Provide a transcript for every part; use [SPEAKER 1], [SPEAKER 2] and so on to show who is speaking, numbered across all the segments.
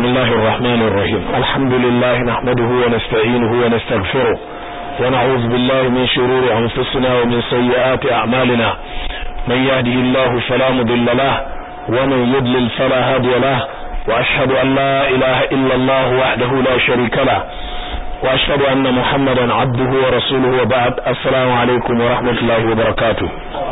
[SPEAKER 1] الله الرحمن الرحيم الحمد لله نحمده ونستعينه ونستغفره ونعوذ بالله من شرور أنفسنا ومن سيئات أعمالنا من يهده الله فلا مضل له ومن يضلل فلا هادي له وأشهد أن لا إله إلا الله وحده لا شريك له وأشهد أن محمدا عبده ورسوله وبعد السلام عليكم ورحمة الله وبركاته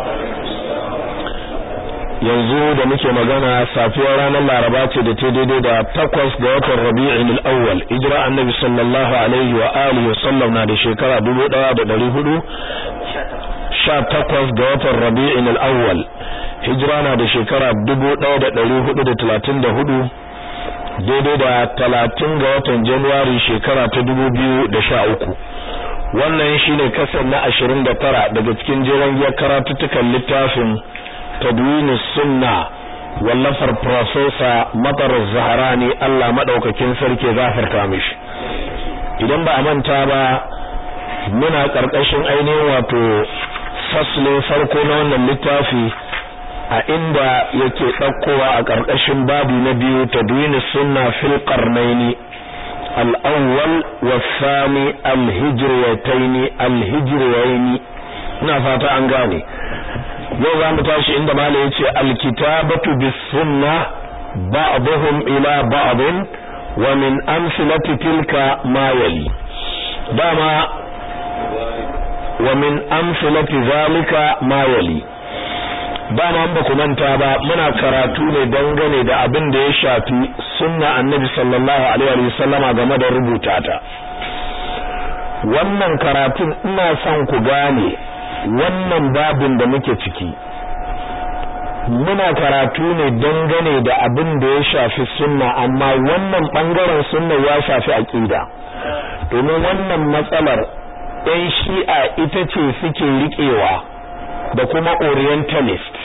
[SPEAKER 1] yanzu da muke magana safiyar ranar laraba ce da ta daidai da takwas ga watan rabi'in al-awwal hijira annabi sallallahu alaihi wa alihi wasallam na da shekara 1400 takwas ga watan rabi'in al-awwal hijira na da shekara 1434 daidai da 30 ga watan januwari shekara ta 2013 wannan shine kasar na 29 daga cikin jeron giyar karatuttukan littafin tadwin sunna wallafar professor matar zaharani Allah madaukakin sarki gafarta mishi idan ba a manta ba muna karkashin ainihin wato faslin farko na wannan littafi a inda yake ɗaukowa a karkashin babu na biyu tadwin sunna fil qarnaini al-awwal was-thani al-hijriyataini al-hijriyaini ina fata an gane yau za mu tashi inda malai ya ce alkitabatu bis sunna ba'dhum ila ba'd wa min amsalati tilka ma yali dama wa min amsalati zalika ma yali dama an ba ku manta ba muna karatu ne dangane da abin da ya shafi sunna annabi sallallahu alaihi wa sallama game da rubuta ta wannan karatun ina son ku gane wannan babin da muke ciki muna karatu ne dangane da abin da ya shafi sunna amma wannan bangaren sunna ya shafi aqida domin wannan matsalar ɗan shi'a ita ce suke riƙewa da kuma orientalist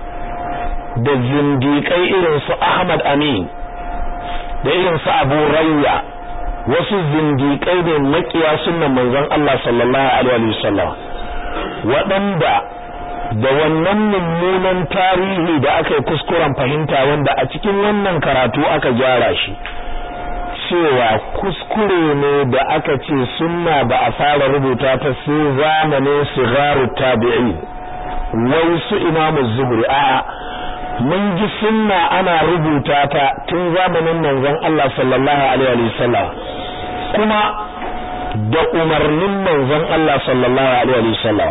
[SPEAKER 1] da zindiƙai irin su Ahmad Amin da irin su Abu Rayya wasu zindiƙai ne makiya sunnan manzon Allah sallallahu alaihi wasallam waɗanda da wannan mummunan tarihi da aka yi kuskuren fahimta wanda a cikin wannan karatu aka gyara shi cewa kuskure ne da aka ce sunna ba a fara rubuta ta sai zamanin sigaru tabi'in wai su imamu zuhri a'a mun ji sunna ana rubuta ta tun zamanin manzon Allah sallallahu alaihi wasallam kuma da umarnin manzon Allah sallallahu alaihi wasallam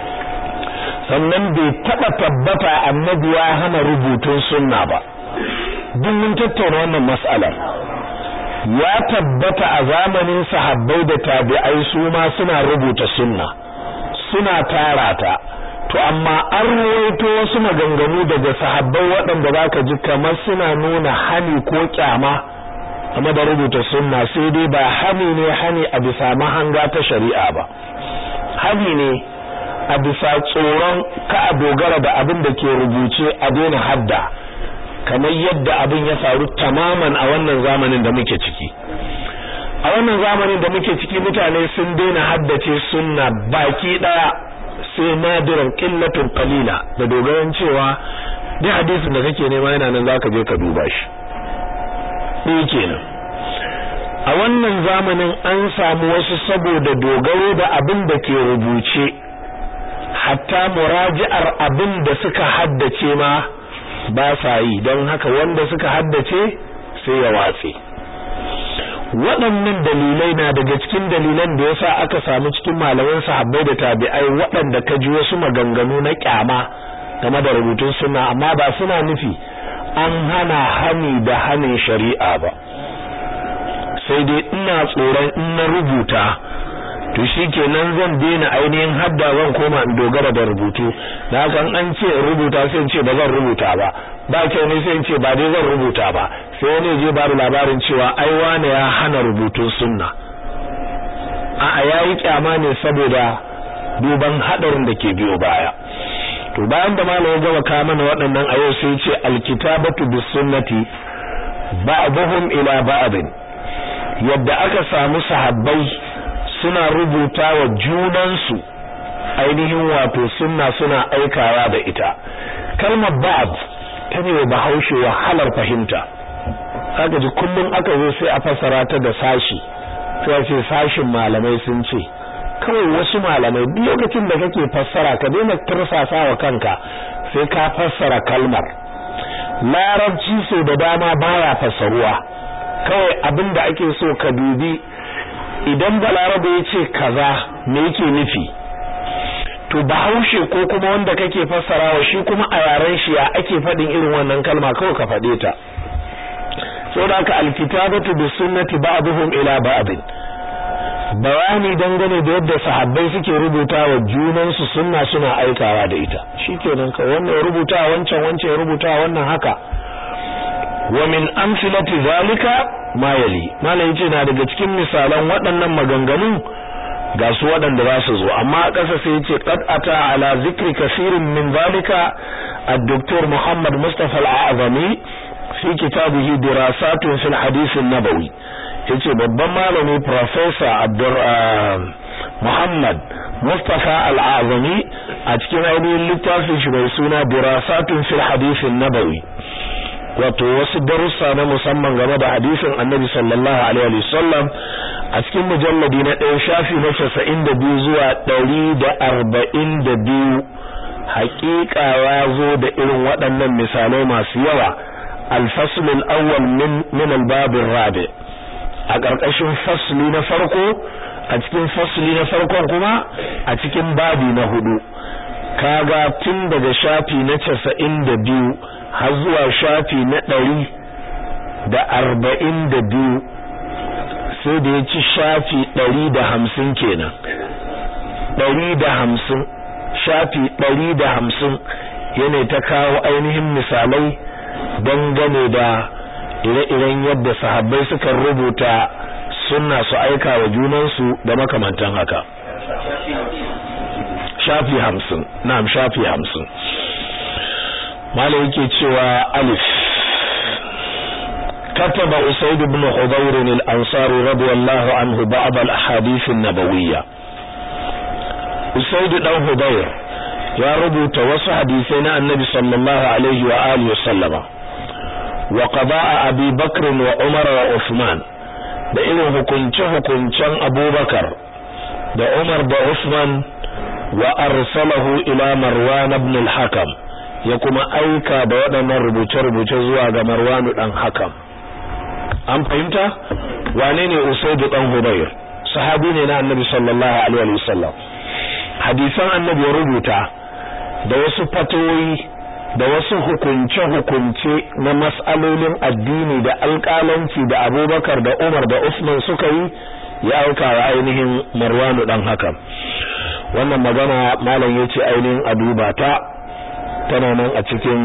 [SPEAKER 1] sannan bai taba tabbata annabi ya hana rubutun sunna ba duk mun tattauna wannan mas'alar ya tabbata a zamanin sahabbai da tabi'ai su ma suna rubuta sunna suna tara ta to amma an ruwaito wasu maganganu daga sahabbai waɗanda zaka ji kamar suna nuna hani ko kyama game da rubuta sunna sai dai ba hani ne hani a bisa mahanga ta shari'a ba hani ne a bisa tsoron ka a dogara da abin da ke rubuce a daina hadda kamar yadda abin ya faru tamaman a wannan zamanin da muke ciki a wannan zamanin da muke ciki mutane sun daina haddace sunna baki daya sai nadiran qillatun qalila da dogaran cewa duk hadisin da kake nema yana nan zaka je ka duba shi ɗaya kenan a wannan zamanin an samu wasu saboda dogaro da abin da ke rubuce hatta muraji'ar abin da suka haddace ma ba sa yi don haka wanda suka haddace sai ya watse waɗannan dalilai na daga cikin dalilan da yasa aka samu cikin malaman sahabbai da tabi'ai waɗanda ka ji wasu maganganu na kyama game da rubutun sunna amma ba suna nufi an hana hani da hanin shari'a ba sai dai ina tsoron in na rubuta to shikenan zan daina ainihin hadda zan koma in dogara da rubutu da haka an ce rubuta sai in ce ba zan rubuta ba ba kyau ne sai in ce ba dai zan rubuta ba sai wani je ba labarin cewa ai wane ya hana rubutun sunna a yayi kyama ne saboda duban hadarin da ke biyo baya to bayan da malamin ya gama ka mana waɗannan a yau sai ce alkitabatu bis sunnati ba'dhum ila ba'd yadda aka samu sahabbai suna rubuta wa junansu ainihin wato sunna suna aikawa da ita kalmar ba'd ta ne bahaushe wahalar fahimta kaga ji kullum aka zo sai a fassara ta da sashi sai ce sashin malamai sun ce kawai wasu malamai duk lokacin da kake fassara ka daina tursasa wa kanka sai ka fassara kalmar larabci so da dama baya fassaruwa kawai abin da ake so ka dubi idan balarabe ya ce kaza me yake nufi to bahaushe ko kuma wanda kake fassarawa shi kuma a yaren shi ya ake faɗin irin wannan kalma kawai ka faɗe ta saboda haka alkitabatu bis sunnati ba'dhum ila ba'd bayani dangane da yadda sahabbai suke rubuta wa junansu sunna suna aikawa da ita shikenan ka wannan rubuta wancan wancan rubuta wannan haka wa min amsilati zalika ma yali malai yace na daga cikin misalan waɗannan maganganun ga su waɗanda za su zo amma a ƙasa sai yace qad ata ala zikri kaseerin min zalika ad-doktor Muhammad Mustafa al-Azami fi kitabihi dirasatun fil hadith an-nabawi yace babban malami professor Abdur Muhammad Mustafa Al-Azami a cikin ainihin littafin shi mai suna Dirasatun fil Hadith nabawi wato wasu darussa na musamman game da hadisin Annabi sallallahu alaihi wasallam a cikin mujalladi na ɗaya shafi na 92 zuwa 142 haƙiƙa ya zo da irin waɗannan misalai masu yawa al-fasl al-awwal min min al-bab ar-rabi' a ƙarƙashin fasli na farko a cikin fasli na farkon kuma a cikin babi na hudu kaga tun daga shafi na casa'in da biyu har zuwa shafi na ɗari da arba'in da biyu sai da ya ci shafi ɗari da hamsin kenan ɗari da hamsin shafi ɗari da hamsin yana ta kawo ainihin misalai dangane da ire-iren yadda sahabbai suka rubuta sunna su aika wa junansu da makamantan haka shafi hamsin na'am shafi hamsin malai yake cewa alif كتب أسيد بن حضير الأنصاري رضي الله عنه بعض الأحاديث النبوية أسيد بن حضير يا ربو توسع حديثنا النبي صلى الله عليه وآله وسلم وقضاء أبي بكر وعمر وعثمان da irin hukunce-hukuncen abubakar da umar da usman wa arsalahu ila marwan ibn al-hakam ya kuma aika da waɗannan rubuce-rubuce zuwa ga marwan dan hakam an fahimta wane ne usaidu dan hubayr sahabi ne na annabi sallallahu alaihi wasallam hadisan annabi ya rubuta da wasu fatoyi da wasu hukunce-hukunce na mas'alolin addini da alƙalanci da abubakar da umar da usman suka yi ya auka wa ainihin marwanu dan hakan wannan magana malam ya ce ainihin a duba ta tana nan a cikin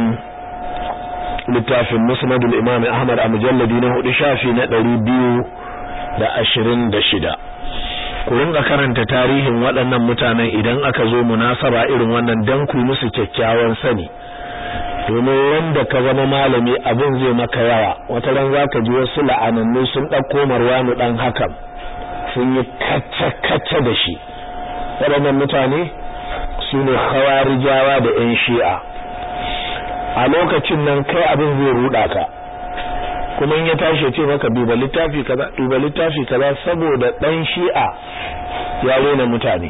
[SPEAKER 1] littafin musnadul imam ahmad a mujalladi na hudu shafi na ɗari biyu da ashirin da shida ku ringa karanta tarihin waɗannan mutanen idan aka zo munasaba irin wannan dan ku musu kyakkyawan sani domin wanda ka zama malami abin zai maka yawa wata ran zaka ji wasu la'anannu sun ɗauko marwanu ɗan hakan sun yi kacce-kacce da shi waɗannan mutane su ne hawarijawa da 'yan shi'a a lokacin nan kai abin zai ruɗa ka kuma in ya tashi ce maka duba littafi kaza duba littafi kaza saboda ɗan shi'a ya rena mutane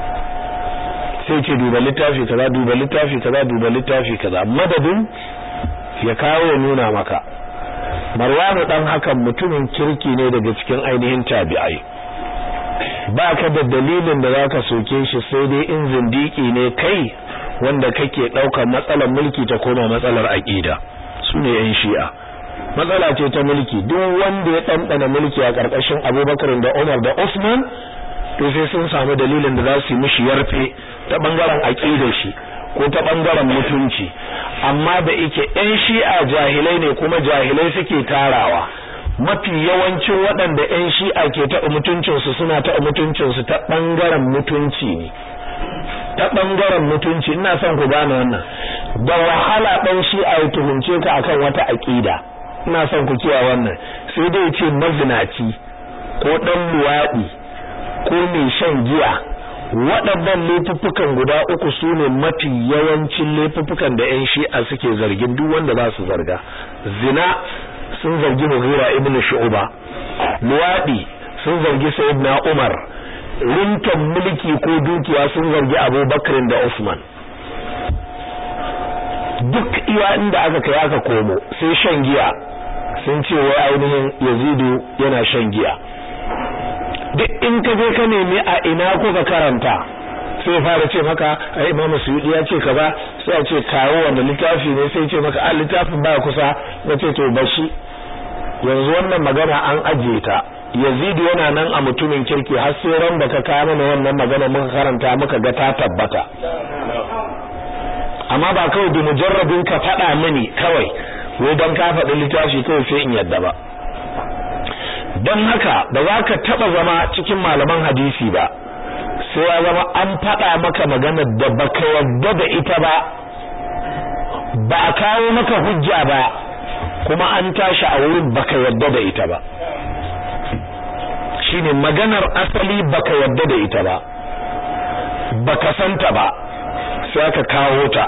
[SPEAKER 1] sai ce duba littafi kaza duba littafi kaza duba littafi kaza madadin ya kawo ya nuna maka marwanu dan hakan mutumin kirki ne daga cikin ainihin tabi'ai ba ka da dalilin da zaka soke shi sai dai in zindiki ne kai wanda kake daukar matsalar mulki ta koma matsalar aqida sune yan shi'a matsala ce ta mulki duk wanda ya dandana mulki a karkashin Abubakar da Umar da Usman to sai sun samu dalilin da za su yi mishi yarfe ta bangaren aqidar shi ko ta bangaren mutunci amma da yake ɗan shi'a jahilai ne kuma jahilai suke tarawa mafi yawancin waɗanda ɗan shi'a ke taɓa mutuncinsu suna taɓa mutuncinsu ta bangaren mutunci ne ta bangaren mutunci ina son ku gane wannan da wahala ɗan shi'a ya tuhumce ka akan wata aqida ina son ku kiyaye wannan sai dai ce mazinaci ko ɗan luwaɗi ko mai shan giya waɗannan laifuffukan guda uku su ne mafi yawancin laifuffukan da 'yan shi'a suke zargin duk wanda za su zarga zina sun zargi Mughira ibn Shu'ba luwadi sun zargi Sayyidina Umar rintan mulki ko dukiya sun zargi Abubakar da Usman duk iya inda aka kai aka komo sai shan giya sun ce wai ainihin Yazidu yana shan giya duk in ka je ka nemi a ina kuka karanta sai fara ce maka ai Imam Suyuti ya ce kaza sai a ce kawo wanda littafi ne sai ce maka a littafin baya kusa nace to bashi yanzu wannan magana an ajiye ta Yazid yana nan a mutumin kirki har sai ran da ka kawo mana wannan magana muka karanta muka ga ta tabbata amma ba kawai da mujarrabin ka faɗa mini kawai wai dan ka faɗi littafi kawai sai in yadda ba don haka ba za ka taɓa zama cikin malaman hadisi ba sai ya zama an faɗa maka magana da baka yadda da ita ba ba a kawo maka hujja ba kuma an tashi a wurin baka yadda da ita ba shine maganar asali baka yadda da ita ba baka santa ba sai aka kawo ta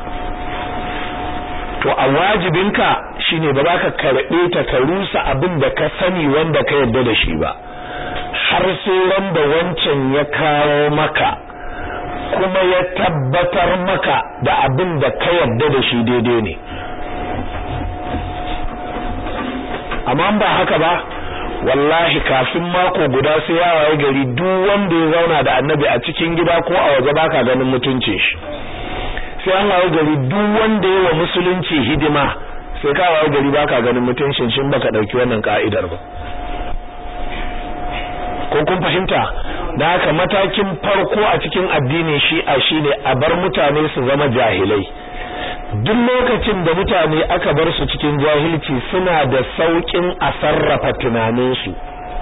[SPEAKER 1] to a wajibinka shine ba za ka karɓe ta ka rusa abin da ka sani wanda ka yadda da shi ba har sai wanda wancan ya kawo maka kuma ya tabbatar maka da abin da ka yadda da shi daidai ne amma ba haka ba wallahi kafin mako guda sai ya waye gari duk wanda ya zauna da annabi a cikin gida ko a waje baka ganin mutuncin shi sai an waye gari duk wanda ya wa musulunci hidima sai ka waye gari baka ganin mutuncin shin baka dauki wannan ka'idar ba ko kun fahimta da haka matakin farko a cikin addinin shi'a shine a bar mutane su zama jahilai duk lokacin da mutane aka bar su cikin jahilci suna da saukin a sarrafa tunaninsu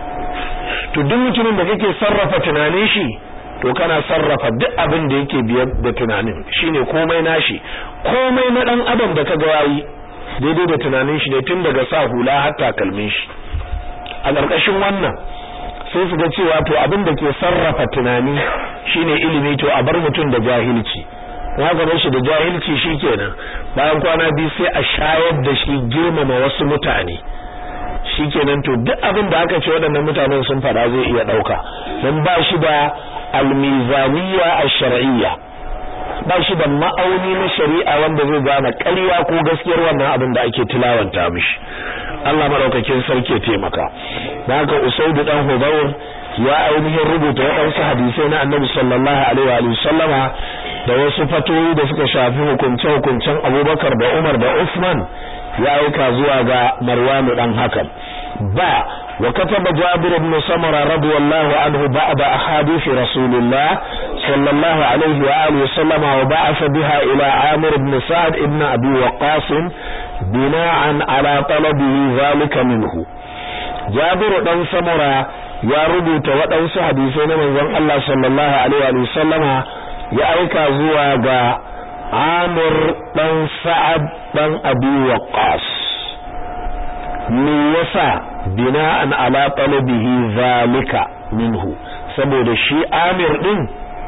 [SPEAKER 1] to duk mutumin da kake sarrafa tunanin shi to kana sarrafa duk abin da yake biyar da tunanin shine komai nashi komai na dan adam da kaga yayi daidai da tunanin shi ne tun daga sa hula har takalmin shi a ƙarƙashin wannan sai su ga cewa to abin da ke sarrafa tunani shine ilimi to a bar mutum da jahilci haka bar shi da jahilci shikenan bayan kwana biyu sai a shayar da shi girmama wasu mutane shikenan to duk abin da aka ce waɗannan mutanen sun fada zai iya ɗauka don ba shi da almizaniya ash-shar'iyya ba shi da ma'auni na shari'a wanda zai gane ƙarya ko gaskiyar wannan abin da ake tilawanta mishi Allah madaukakin sarki ya taimaka da haka Usaidu dan Hudawr ya ainihin rubuta waɗansu hadisai na Annabi sallallahu alaihi wa sallama da wasu fatoyi da suka shafi hukunce hukuncen Abubakar da Umar da Uthman ya aika zuwa ga Marwan dan Hakam ba وكتب جابر بن سمرة رضي الله عنه بعد أحاديث رسول الله صلى الله عليه وآله وسلم وبعث بها إلى عامر بن سعد بن أبي وقاص بناء على طلبه ذلك منه جابر بن سمرة يا ربط ودوس حديثين من ذن الله صلى الله عليه وآله وسلم يا أيكا زواغا عامر بن سعد بن أبي وقاص me yasa bina'an ala talabihi zalika minhu saboda shi Amir din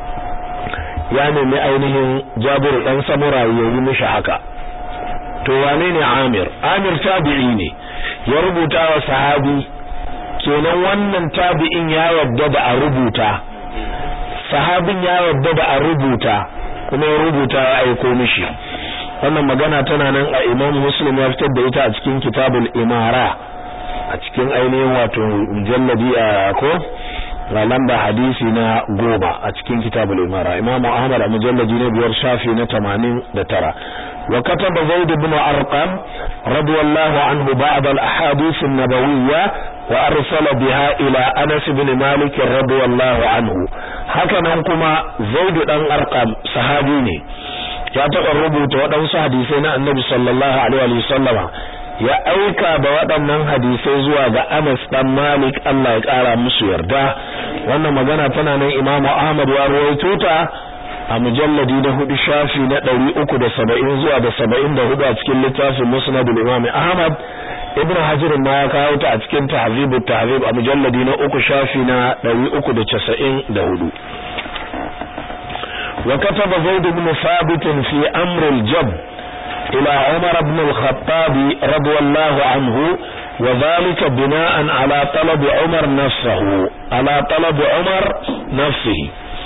[SPEAKER 1] ya nemi ainihin Jabir dan Samura ya yi mishi haka to wane ne Amir Amir tabi'i ne ya rubuta wa sahabi kenan wannan tabi'in ya yarda da a rubuta sahabin ya yarda da a rubuta kuma ya rubuta ya aiko mishi wannan magana tana nan a Imam Muslim ya fitar da ita a cikin Kitabul Imara a cikin ainihin wato mujalladi a ko ga lamba hadisi na goma a cikin Kitabul Imara Imam Ahmad a mujalladi na biyar shafi na 89 wa kataba Zaid ibn Arqam radiyallahu anhu ba'd al-ahadith an-nabawiyya wa arsala biha ila Anas ibn Malik radiyallahu anhu haka nan kuma Zaid dan Arqam sahabi ne ya taɓa rubuta waɗansu hadisai na annabi sallallahu alaihi wa sallama ya aika da waɗannan hadisai zuwa ga Anas dan Malik Allah ya ƙara musu yarda wannan magana tana nan Imam Ahmad ya rawaito ta a mujalladi na hudu shafi na ɗari uku da saba'in zuwa da saba'in da hudu a cikin littafin Musnad Imam Ahmad Ibn Hajar ma ya kawo ta a cikin Tahzib tahzib a mujalladi na uku shafi na ɗari uku da casa'in da hudu وكتب زيد بن ثابت في أمر الجب ila Umar ibn al-Khattab radiyallahu anhu wa dhalika bina'an ala talab Umar nafsuhu ala talab Umar nafsihi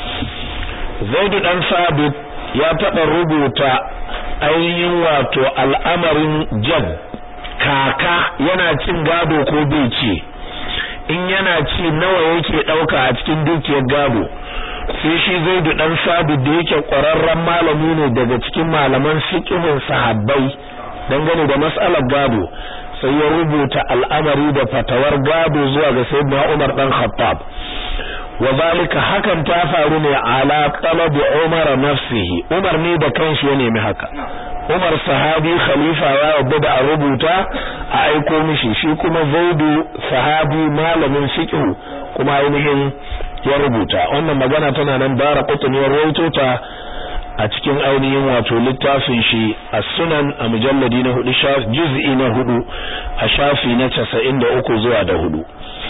[SPEAKER 1] Zaid dan Sabit ya taɓa rubuta ainihin wato al'amarin jad kaka yana cin gado ko bai ce in yana ci nawa yake ɗauka a cikin dukiyar gado sai shi zaidu dan sabit da yake ƙwararren malami ne daga cikin malaman fiqhin sahabbai dangane da mas'alar gado sai ya rubuta al'amari da fatawar gado zuwa ga sayyidina Umar dan Khattab wa zalika hakan ta faru ne ala talabi Umar nafsihi Umar ne da kanshi ya nemi haka Umar sahabi khalifa ya yadda da a rubuta a aiko mishi shi kuma Zaidu sahabi malamin fiqh kuma ainihin ya rubuta wannan magana tana nan bara qutni ya rawaito ta a cikin ainihin wato littafin shi as-sunan a mujalladi na hudu juz'i na hudu a shafi na 93 zuwa da hudu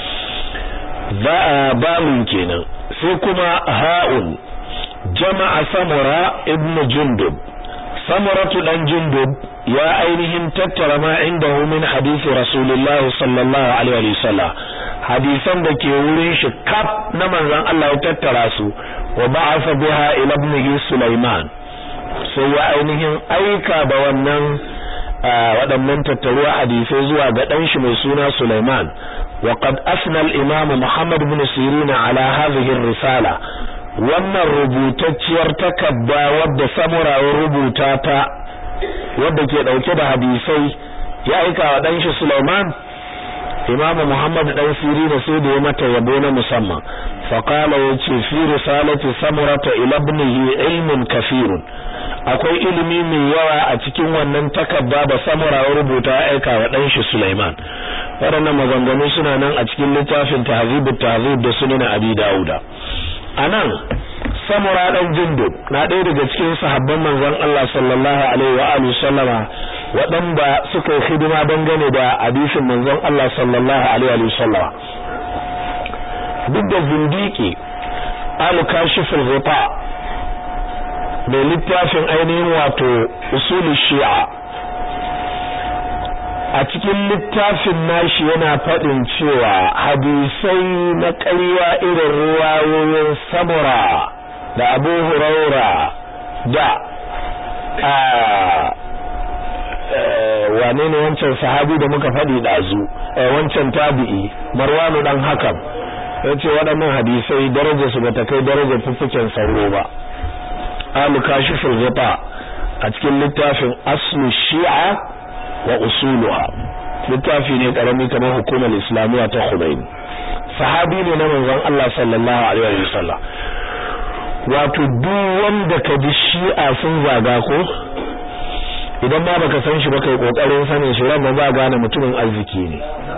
[SPEAKER 1] za a bamun kenan sai kuma ha'un jama'a samura ibnu jundub samuratu dan jundub ya ainihin tattara ma indahu min hadisi rasulullahi sallallahu alaihi wa sallam hadisan da ke wurin shi kaf na manzon Allah ya tattara su wa ba'atha biha ila ibnihi Sulaiman sai ya ainihin aika da wannan waɗannan tattaruwa hadisai zuwa ga ɗan shi mai suna Sulaiman wa qad asna al-imam Muhammad ibn Sirin ala hadhihi ar-risala wannan rubutacciyar takadda wadda samura ya rubuta ta wadda ke dauke da hadisai ya aika wa ɗan shi Sulaiman Imam Muhammad dan Sirina sai da ya mata yabo na musamman faqala yace fi risalati samurata ila ibnihi ilmun kafirun akwai ilimi mai yawa a cikin wannan takarda da samura ya rubuta ya aika wa dan shi Sulaiman waɗannan maganganu suna nan a cikin littafin tahzibut tahzib da sunan Abi Dawuda anan samura dan jindub na ɗaya daga cikin sahabban manzon Allah sallallahu alaihi wa alihi sallama waɗanda suka yi hidima dangane da hadisin manzon Allah sallallahu alaihi wa sallama duk da zindiki al-kashiful ghita mai littafin ainihin wato usul shi'a a cikin littafin nashi yana faɗin cewa hadisai na ƙarya irin ruwayoyin samura da abu huraura da wane ne wancan sahabi da muka faɗi ɗazu wancan tabi'i marwanu ɗan hakan ya ce waɗannan hadisai darajarsu ba ta kai darajar fuffuken sauro ba alu kashiful ghita a cikin littafin aslu shi'a wa usuluha littafi ne karami kamar hukumar islamiyya ta Khudaini sahabi ne na manzon Allah sallallahu alaihi wa sallam wato duk wanda ka ji shi'a sun zaga ko idan ba baka san shi ba kai kokarin sanin shi ran ba gane mutumin arziki ne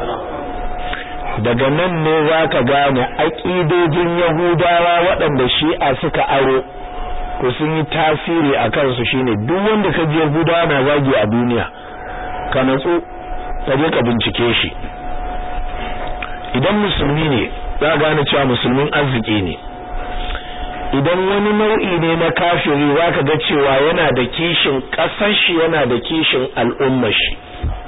[SPEAKER 1] daga nan ne zaka gane aqidojin yahudawa waɗanda shi'a suka aro to sun yi tasiri a kansu shine duk wanda ka ji yahudawa na zagi a duniya ka natsu ka je ka bincike shi idan musulmi ne za gane cewa musulmin arziki ne idan wani nau'i ne na kafiri za ka ga cewa yana da kishin ƙasar shi yana da kishin al'ummar shi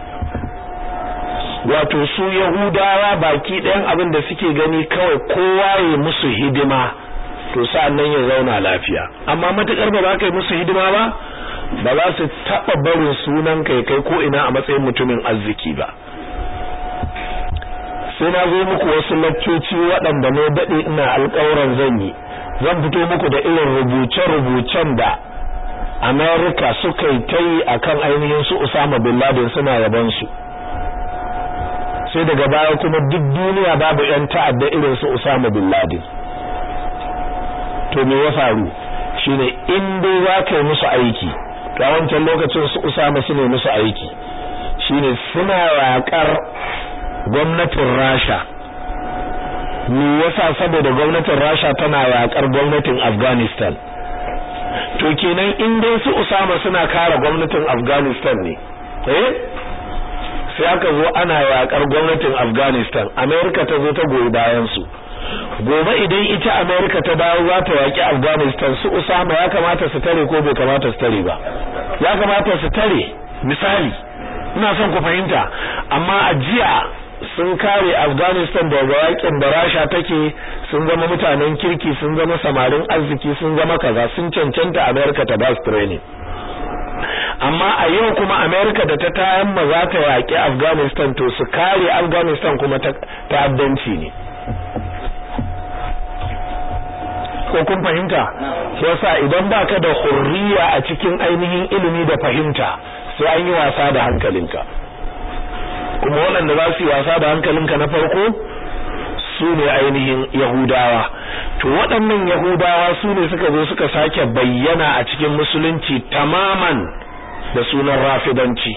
[SPEAKER 1] wato su yahudawa baki ɗayan abin da suke gani kawai kowa ya musu hidima to sa'an nan ya zauna lafiya amma matukar ba za ka yi musu hidima ba ba za su taɓa barin sunan kai kai ko ina a matsayin mutumin arziki ba sai na zo muku wasu laccoci waɗanda ne daɗe ina alƙawuran zan yi zan fito muku da irin rubuce-rubucen da Amerika suka yi ta yi a kan ainihin su Usama Bin Laden suna yabansu sai daga baya kuma duk duniya babu 'yan ta'adda irin su Usama Bin Laden to me ya faru shine in dai za ka yi musu aiki to a wancan lokacin su Usama su ne musu aiki shine suna yaƙar gwamnatin Rasha me yasa saboda gwamnatin Rasha tana yakar gwamnatin Afghanistan to kenan in dai su Usama suna kare gwamnatin Afghanistan ne eh sai aka zo ana yakar gwamnatin Afghanistan America ta zo ta goyi bayan su gobe idan ita America ta dawo za ta yaki Afghanistan su Usama ya kamata su tare ko bai kamata su tare ba ya kamata su tare misali ina son ku fahimta amma a jiya sun kare Afghanistan daga yakin da Rasha take sun zama mutanen kirki sun zama samarin arziki sun zama kaza sun cancanta America ta ba su training amma a yau kuma America da ta tayan ma za ta yaki Afghanistan to su kare Afghanistan kuma ta ta'addanci ne ko kun fahimta yasa idan baka da hurriya a cikin ainihin ilimi da fahimta sai an yi wasa da hankalinka kuma waɗanda za su yi wasa da hankalinka na farko su ne ainihin yahudawa to waɗannan yahudawa su ne suka zo suka sake bayyana a cikin musulunci tamaman da sunan rafidanci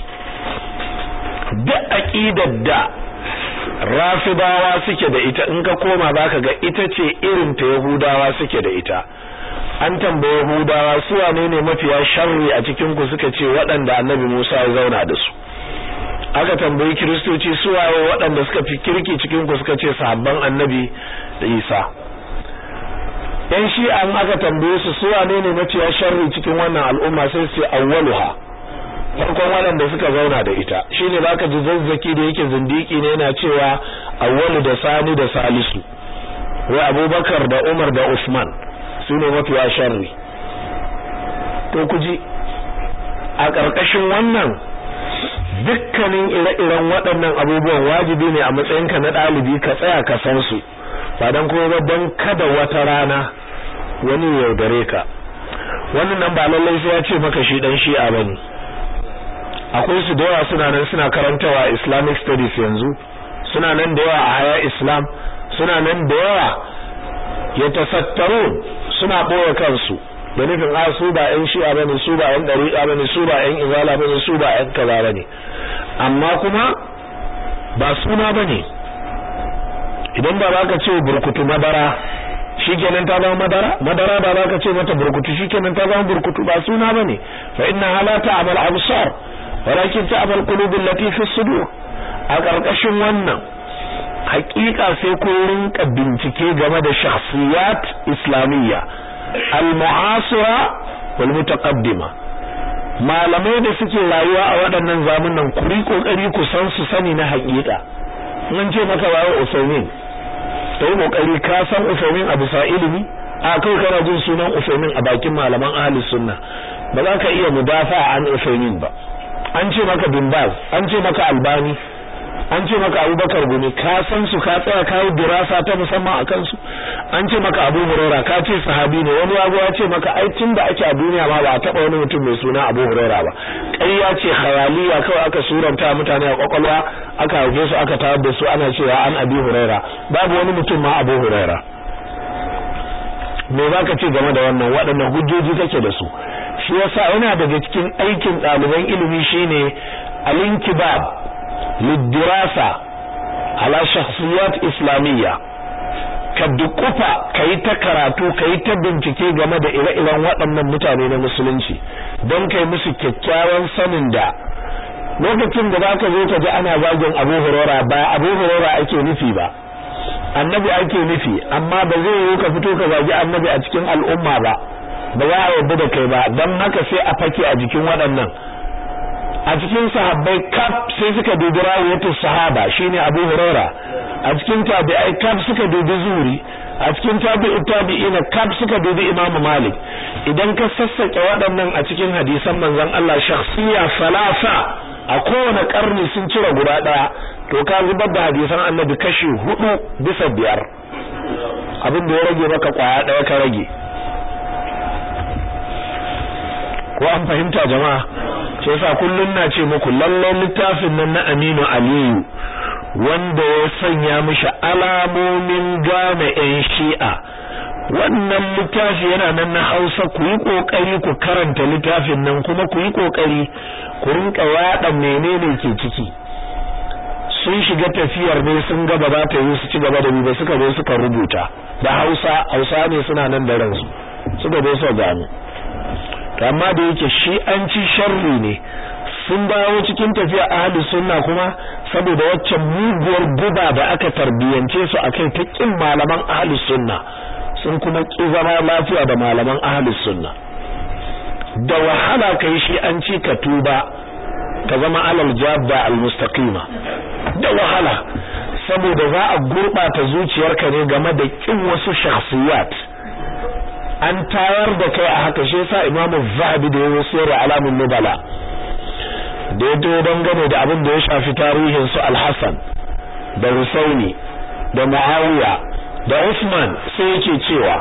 [SPEAKER 1] duk aqidar da rafidawa suke da ita in ka koma zaka ga ita ce irin ta yahudawa suke da ita an tambaye yahudawa su wane ne mafiya sharri a cikin ku suka ce waɗanda annabi Musa ya zauna da su aka tambayi kiristoci su waye waɗanda suka fi kirki cikin ku suka ce sahabban annabi da Isa yan shi'an aka tambaye su su wane ne mafiya sharri cikin wannan al'umma sai su ce awwaluha farkon waɗanda suka zauna da ita shine zaka ji zazzaki da yake zindiki ne yana cewa awwalu da sani da salisu wai abubakar da umar da usman su ne mafiya sharri to ku ji a ƙarƙashin wannan dukkanin ire-iren waɗannan abubuwan wajibi ne a matsayinka na ɗalibi ka tsaya ka san su ba don kuma ba don kada wata rana wani yaudare ka wannan nan ba lallai sai ya ce maka shi dan shi'a bane akwai su da yawa suna nan suna karantawa Islamic studies yanzu suna nan da yawa a haya Islam suna nan da yawa ya tasattarun suna boye kansu da nufin a su ba ƴan shi'a bane su ba ƴan dariqa bane su ba ƴan izala bane su ba ƴan kaza bane amma kuma ba suna bane idan ba za ka ce burkutu madara shikenan ta zama madara madara ba za ka ce mata burkutu shikenan ta zama burkutu ba suna bane fa inna hala ta'mal absar walakin ta'mal qulub allati fi sudur a karkashin wannan hakika sai ko rinka bincike game da shakhsiyat islamiyya al-mu'asira wal mutaqaddima malamai da suke rayuwa a waɗannan zamanan ku ri kokari ku san su sani na hakika mun ce maka wayo usaimin ta yi kokari ka san usaimin a bisa ilimi a kai kana jin sunan usaimin a bakin malaman ahlus sunna ba za ka iya mudafa an usaimin ba an ce maka bin baz an ce maka albani an ce maka abubakar gumi ka san su ka tsaya ka yi dirasa ta musamman a kansu an ce maka abu huraira ka ce sahabi ne wani yago ya ce maka ai tun da ake a duniya ma ba a taba wani mutum mai suna abu huraira ba ƙarya ce khayaliya kawai aka suranta mutane a kwakwalwa aka haife su aka tawar da su ana cewa an abi huraira babu wani mutum ma abu huraira me za ka ce game da wannan waɗannan hujjoji kake da su shi yasa yana daga cikin aikin ɗaliban ilimi shine al-inkibab lidirasa ala shakhsiyat islamiyya ka dukufa kai ta karatu kai ta bincike game da ire-iren waɗannan mutane na musulunci don kai musu kyakkyawan sanin da lokacin da zaka zo ka ji ana zagin Abu Hurairah ba Abu Hurairah ake nufi ba annabi ake nufi amma ba zai yi ka fito ka zagi annabi a cikin al'umma ba ba za a yarda da kai ba don haka sai a fake a jikin waɗannan a cikin sahabbai kaf sai suka dubi rawayatu sahaba shine Abu Huraira a cikin tabi'ai kaf suka dubi Zuri a cikin tabi'u tabi'ina kaf suka dubi Imam Malik idan ka sassake waɗannan a cikin hadisan manzon Allah shakhsiya salasa a kowane karni sun cire guda ɗaya to ka zubar da hadisan Annabi kashi hudu bisa biyar abin da ya rage maka kwaya ɗaya ka rage ko an fahimta jama'a shi yasa kullun na ce muku lalle littafin nan na Aminu Aliyu wanda ya sanya mishi alamomin gane ƴan Shi'a wannan littafi yana nan na Hausa ku yi kokari ku karanta littafin nan kuma ku yi kokari ku rinka yada menene ke ciki sun shiga tafiyar ne sun gaba za ta yi su ci gaba da ba suka zo suka rubuta da Hausa Hausa ne suna nan da ransu suka zo su gano amma da yake shi an ci sharri ne sun dawo cikin tafiya ahlus sunna kuma saboda waccan muguwar guba da aka tarbiyance su akai ta kin malaman ahlus sunna sun kuma ki zama lafiya da malaman ahlus sunna da wahala kai shi an ci ka tuba ka zama alal jabba al mustaqima da wahala saboda za a gurbata zuciyarka ne game da kin wasu shakhsiyat an tayar da kai a haka shi yasa imamu zahabi da yayin sirri alamun nubala da ya to dangane da abin da ya shafi tarihin su al-Hasan da Husaini da Muawiya da Usman sai yake cewa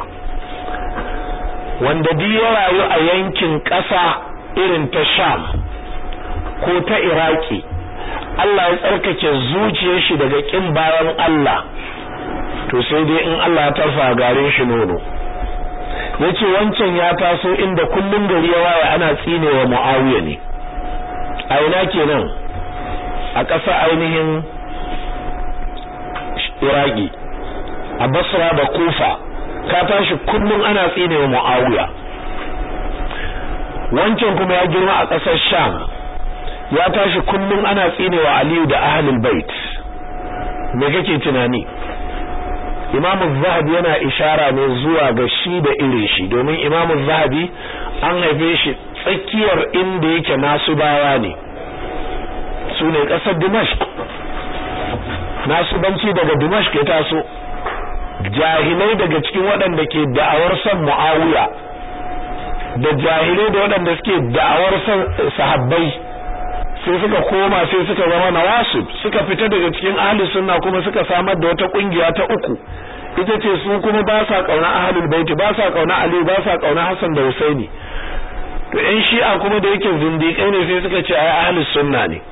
[SPEAKER 1] wanda duk ya rayu a yankin ƙasa irin ta Sham ko ta Iraki Allah ya tsarkake zuciyar shi daga kin bayan Allah to sai dai in Allah ya tarfa garin shi nono yace wancan ya taso inda kullun gari ya waye ana tsinewa Muawiya ne a ina kenan a ƙasa ainihin Iraki a Basra da Kufa ka tashi kullun ana tsinewa Muawiya wancan kuma ya girma a ƙasar Sham ya tashi kullun ana tsinewa Aliyu da ahlul bait me kake tunani Imam Zahabi yana ishara ne zuwa ga shi da irin shi domin Imam Zahabi an haife shi tsakiyar inda yake nasu bawa ne su ne ƙasar Dimashq nasu banci daga Dimashq ya taso jahilai daga cikin waɗanda ke da'awar son Muawiya da jahilai da waɗanda suke da'awar son sahabbai sai suka koma sai suka zama nawasib suka fita daga cikin ahli sunna kuma suka samar da wata kungiya ta uku ita ce su kuma ba sa kauna ahlul baiti ba sa kauna ali ba sa kauna hasan da husaini to ɗan shi'a kuma da yake zindiƙai ne sai suka ce ai ahlus sunna ne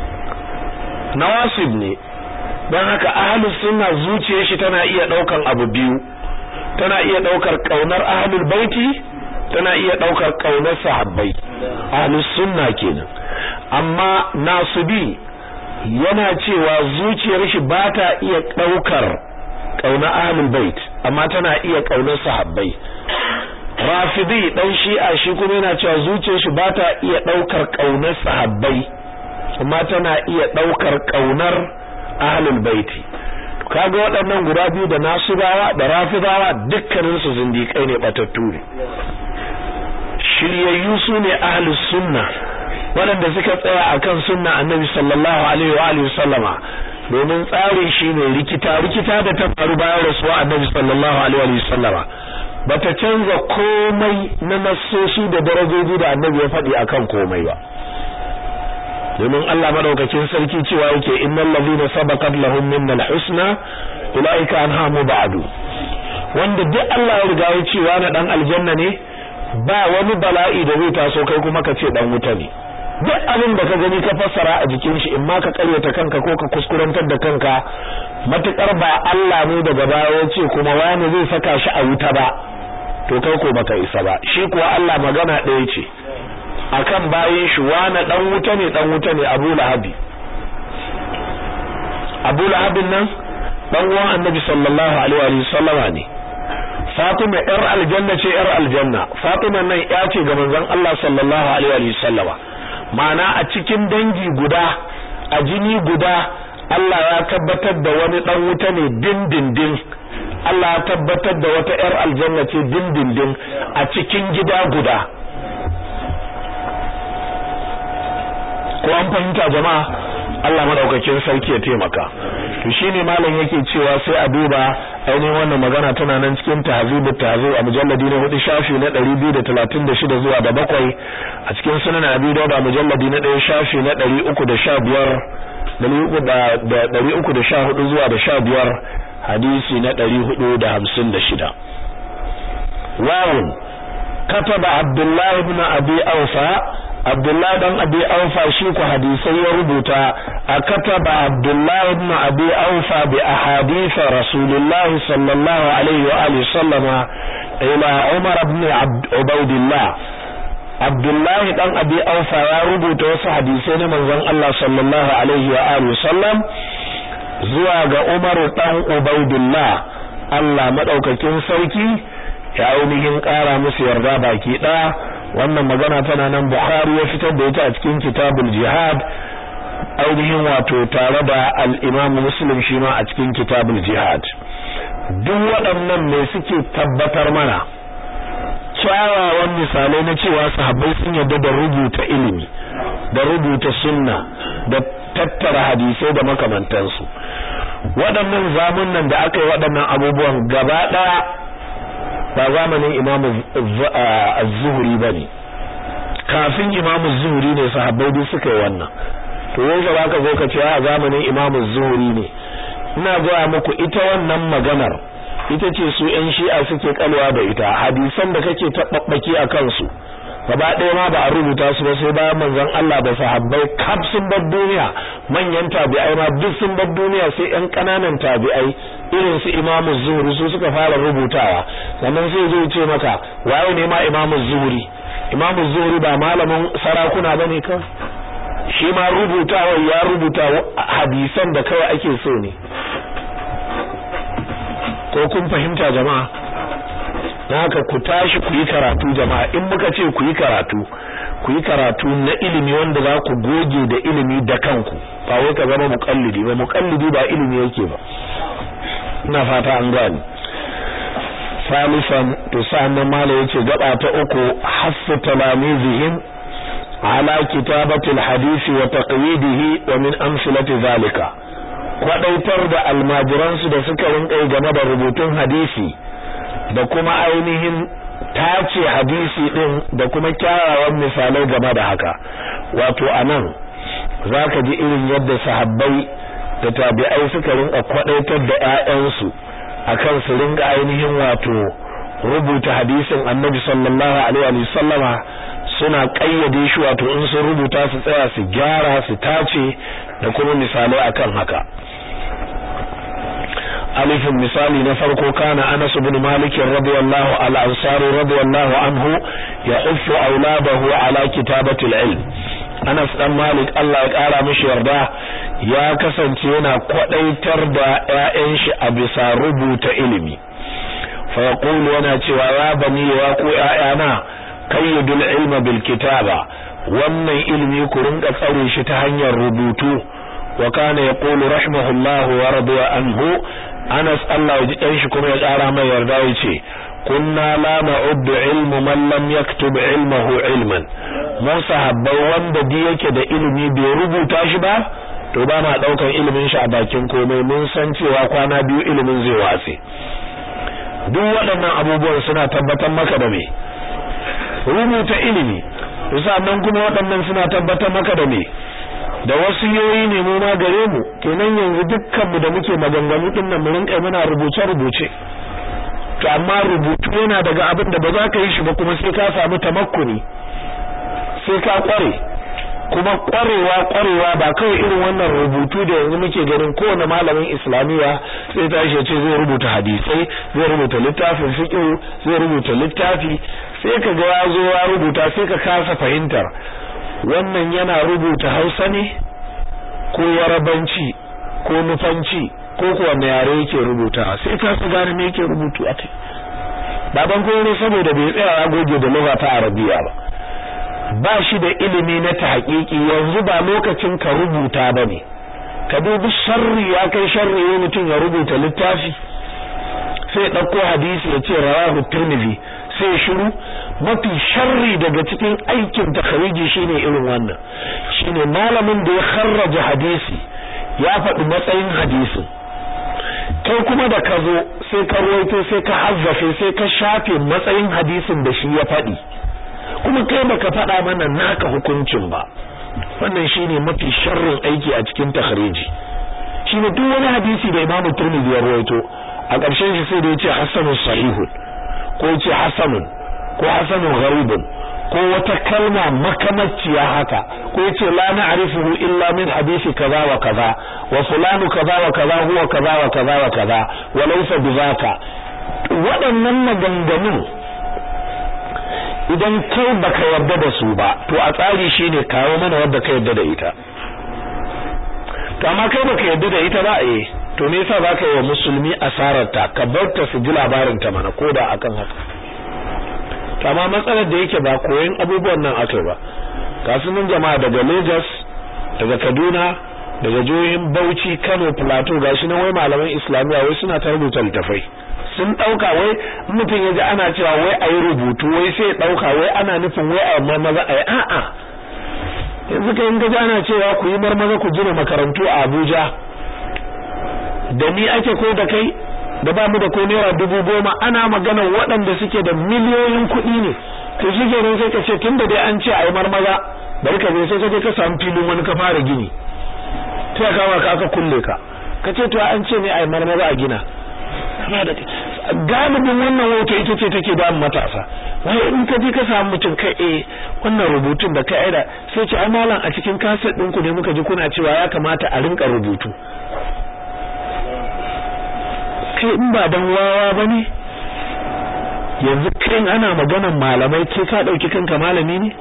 [SPEAKER 1] nawasib ne don haka ahlus sunna zuciyar shi tana iya ɗaukan abu biyu tana iya ɗaukar kaunar ahlul baiti tana iya ɗaukar kaunar sahabbai ahlus sunna kenan amma nasubi yana cewa zuciyar shi ba ta iya ɗaukar ƙaunar ahlul bait amma tana iya ƙaunar sahabbai rafidi dan shi'a shi kuma yana cewa zuciyar shi ba ta iya ɗaukar ƙaunar sahabbai amma tana iya ɗaukar ƙaunar ahlul baiti kaga waɗannan guda biyu da nasubawa da rafidawa dukkanin su zindiƙai ne batattu ne shiryayyu su ne ahlus sunna waɗanda suka tsaya akan sunna annabi sallallahu alaihi wa alihi sallama domin tsarin shi ne rikita rikita da ta faru bayan rasuwa annabi sallallahu alaihi wa sallama bata canza komai na nassoshi da darajoji da annabi ya faɗi akan komai ba domin Allah madaukakin sarki cewa yake innal ladina sabaqat lahum minnal husna ulaika anha mubadu wanda duk Allah ya riga ya cewa na dan aljanna ne ba wani bala'i da zai taso kai kuma ka ce dan wuta ne duk abin da ka gani ka fassara a jikin shi in ma ka karyata kanka ko ka kuskurantar da kanka matukar ba Allah ne daga baya ya ce kuma wani zai saka shi a wuta ba to kai ko baka isa ba shi kuwa Allah magana ɗaya ce akan bayin shi wani dan wuta ne dan wuta ne Abu Lahabi Abu Lahabin nan dan uwan Annabi sallallahu alaihi wa sallama ne Fatima yar aljanna ce yar aljanna Fatima nan ya ce ga manzon Allah sallallahu alaihi wa sallama ma'ana a cikin dangi guda a jini guda Allah ya tabbatar da wani dan wuta ne dindindin Allah ya tabbatar da wata yar aljanna ce dindindin a cikin gida guda ko an fahimta jama'a Allah madaukakin sarki ya taimaka to shine malam yake cewa sai a duba ainihin wannan magana tana nan cikin tahzibu tahzib a mujalladi na 4 shafi na 236 zuwa da bakwai a cikin sunan abi dauda mujalladi na 1 shafi na 315 314 zuwa da 15 hadisi na 456 wawun kataba abdullahi ibn abi awfa Abdullahi dan Abi Aufa shi ku hadisai ya rubuta a kataba Abdullahi ibn Abi Aufa bi ahadith Rasulullah sallallahu alaihi wa alihi sallama ila Umar ibn Ubaidillah Abdullahi dan Abi Aufa ya rubuta wasu hadisai na manzon Allah sallallahu alaihi wa alihi sallam zuwa ga Umar dan Ubaidillah Allah madaukakin sarki ya ainihin kara musu yarda baki daya wannan magana tana nan Bukhari ya fitar da ita a cikin kitabul jihad ainihin wato tare da al-Imam Muslim shi ma a cikin kitabul jihad duk waɗannan ne suke tabbatar mana kyawawan misalai na cewa sahabbai sun yarda da rubuta ilimi da rubuta sunna da tattara hadisai da makamantansu waɗannan zamunan da aka yi waɗannan abubuwan gaba ɗaya ba zamanin imamu az-zuhri bane kafin imamu zuhri ne sahabbai duk suka yi wannan to yanzu ba ka zo ka ce a zamanin imamu zuhri ne ina gaya muku ita wannan maganar ita ce su yan shi'a suke kalwa da ita hadisan da kake taɓaɓɓaki a kansu gaba ɗaya ma ba a rubuta su ba sai bayan manzon Allah da sahabbai kaf sun bar duniya manyan tabi'ai ma duk sun bar duniya sai ƴan ƙananan tabi'ai irin su Imam Zuhri su suka fara rubutawa sannan sai zai ce maka waye ne ma Imam Zuhri Imam Zuhri ba malamin sarakuna bane ka shi ma rubutawa ya rubuta hadisan da kawai ake so ne ko kun fahimta jama'a haka ku tashi ku yi karatu jama'a in muka ce ku yi karatu ku yi karatu na ilimi wanda za ku goge da ilimi da kanku ba wai ka zama muqallidi ba muqallidi ba ilimi yake ba ina fata an gani salisan to sannan mala yace gaba ta uku hasu talamizihim ala kitabati alhadisi wa taqyidihi wa min amsalati zalika kwadaitar da almajiransu da suka rinka game da rubutun hadisi da kuma ainihin tace hadisi din da kuma kyawawan misalai game da haka wato anan zaka ji irin yadda sahabbai da tabi'ai suka rinka kwadaitar da ƴaƴansu akan su rinka ainihin wato rubuta hadisin Annabi sallallahu alaihi wa sallama suna kayyade shi wato in sun rubuta su tsaya su gyara su tace da kuma misalai akan haka alifin misali na farko kana Anas ibn Malik radiyallahu al-Ansari radiyallahu anhu yahuffu auladahu ala kitabati al-ilm Anas dan Malik Allah ya kara mishi yarda ya kasance yana kwadaitar da ƴaƴan shi a bisa rubuta ilimi fa yaqulu yana cewa ya bani ya ku ƴaƴana kayyidul ilma bil kitaba wannan ilimi ku rinka tsare shi ta hanyar rubutu wa kana yaqulu rahimahullahu wa radiya anhu Anas Allah ya ji dan shi kuma ya ƙara mai yarda yace kunna la na'uddu ilmu man lam yaktub ilmahu ilman mu sahabbai wanda di yake da ilimi bai rubuta shi ba to ba ma daukan ilimin shi a bakin komai mun san cewa kwana biyu ilimin zai watse duk waɗannan abubuwan suna tabbatar maka da me rubuta ilimi sannan kuma waɗannan suna tabbatar maka da me da wasu yoyi ne mu ma gare mu kenan yanzu dukkan mu da muke maganganu din nan mu rinka muna rubuce rubuce to amma rubutu yana daga abin da ba za ka yi shi ba kuma sai ka samu tamakkuni sai ka kware kuma kwarewa kwarewa ba kawai irin wannan rubutu da yanzu muke ganin kowane malamin islamiyya sai tashi ce zai rubuta hadisai zai rubuta littafin fiqh zai rubuta littafi sai ka ga ya zo ya rubuta sai ka kasa fahimtar wannan yana rubuta Hausa ne ko Yarabanci ko Nufanci ko ko wanne yare yake rubuta sai ka su gane me yake rubutu a kai baban ko ne saboda bai tsaya ya goge da lugha ta Arabiya ba ba shi da ilimi na tahqiqi yanzu ba lokacin ka rubuta bane ka dubi sharri ya kai sharri ne mutum ya rubuta littafi sai dauko hadisi ya ce rawahu tirmidhi sai shiru mafi sharri daga cikin aikin takhariji shine irin wannan shine malamin da ya kharraja hadisi ya faɗi matsayin hadisin kai kuma da ka zo sai ka ruwaito sai ka hazzafe sai ka shafe matsayin hadisin da shi ya faɗi kuma kai baka faɗa mana naka hukuncin ba wannan shine mafi sharrin aiki a cikin takhariji shine duk wani hadisi da Imam Tirmidhi ya ruwaito a ƙarshen shi sai da ya ce hasanun sahihun ko ya ce hasanun ko hasanun gharibun ko wata kalma makamacciya haka ko ya ce la na'rifuhu illa min hadisi kaza wa kaza wa fulanu kaza wa kaza huwa kaza wa kaza wa kaza wa laysa bizaka waɗannan maganganun idan kai baka yarda da su ba to a tsari shine kawo mana wanda ka yarda da ita to amma kai baka yarda da ita ba eh to me yasa zaka yi wa musulmi asarar ta ka bar ta su ji labarin ta mana koda akan haka to amma matsalar da yake ba koyon abubuwan nan akai ba kasuwan jama'a daga Lagos daga Kaduna daga jihohin Bauchi Kano Plateau gashi nan wai malaman Islamiya wai suna ta rubuta littafai sun dauka wai mutum yaji ana cewa wai ayi rubutu wai sai dauka wai ana nufin wai ayi marmaza ayi a'a yanzu kai in gaji ana cewa ku yi marmaza ku gina makarantu a Abuja da ni ake ko da kai da ba mu da ko naira dubu goma ana magana waɗanda suke da miliyoyin kuɗi ne to shi kenan sai ka ce tunda dai an ce ayi marmaza bari ka je sai ka je ka samu filin wani ka fara gini ta kawo ka aka kulle ka ka ce to an ce ne ai marmara a gina galibin wannan hoto ita ce take da matasa wai in ka je ka samu mutum kai eh wannan rubutun da ka aida sai ce ai malam a cikin kaset ɗinku ne muka ji kuna cewa ya kamata a rinka rubutu kai in ba dan wawa bane yanzu kai ana maganan malamai ke ka dauki kanka malami ne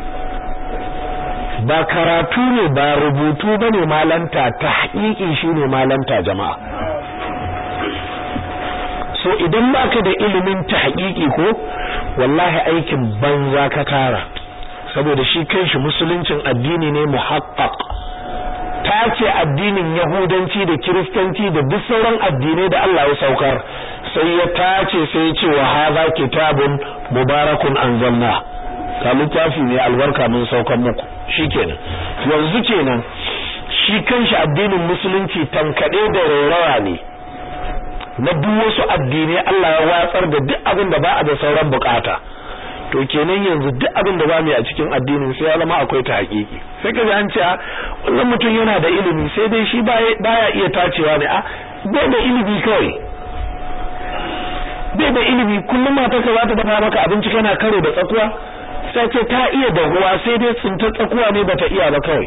[SPEAKER 1] ba karatu ne ba rubutu bane malanta ta haƙiƙi shine malanta jama'a so idan baka da ilimin ta haƙiƙi ko wallahi aikin banza ka tara saboda shi kanshi musuluncin addini ne muhaqqaq ta ce addinin yahudanci da kiristanci da duk sauran addinai da Allah ya saukar sai ya tace sai ya ce wa hadha kitabun mubarakun anzalna ka littafi ne albarka mun saukan muku shikenan yanzu kenan shi kanshi addinin musulunci tankade da rairawa ne na duk wasu addinai Allah ya watsar da duk abin da ba a da sauran bukata to kenan yanzu duk abin da ba mu a cikin addinin sai ya zama akwai ta hakiki sai ka ji an ce wannan mutum yana da ilimi sai dai shi baya iya tacewa ne a bai da ilimi kawai bai da ilimi kullum mata ka za ta dafa maka abinci kana karo da tsakuwa sai ce ta iya dahuwa sai dai tsinta tsakuwa ne bata iya ba kawai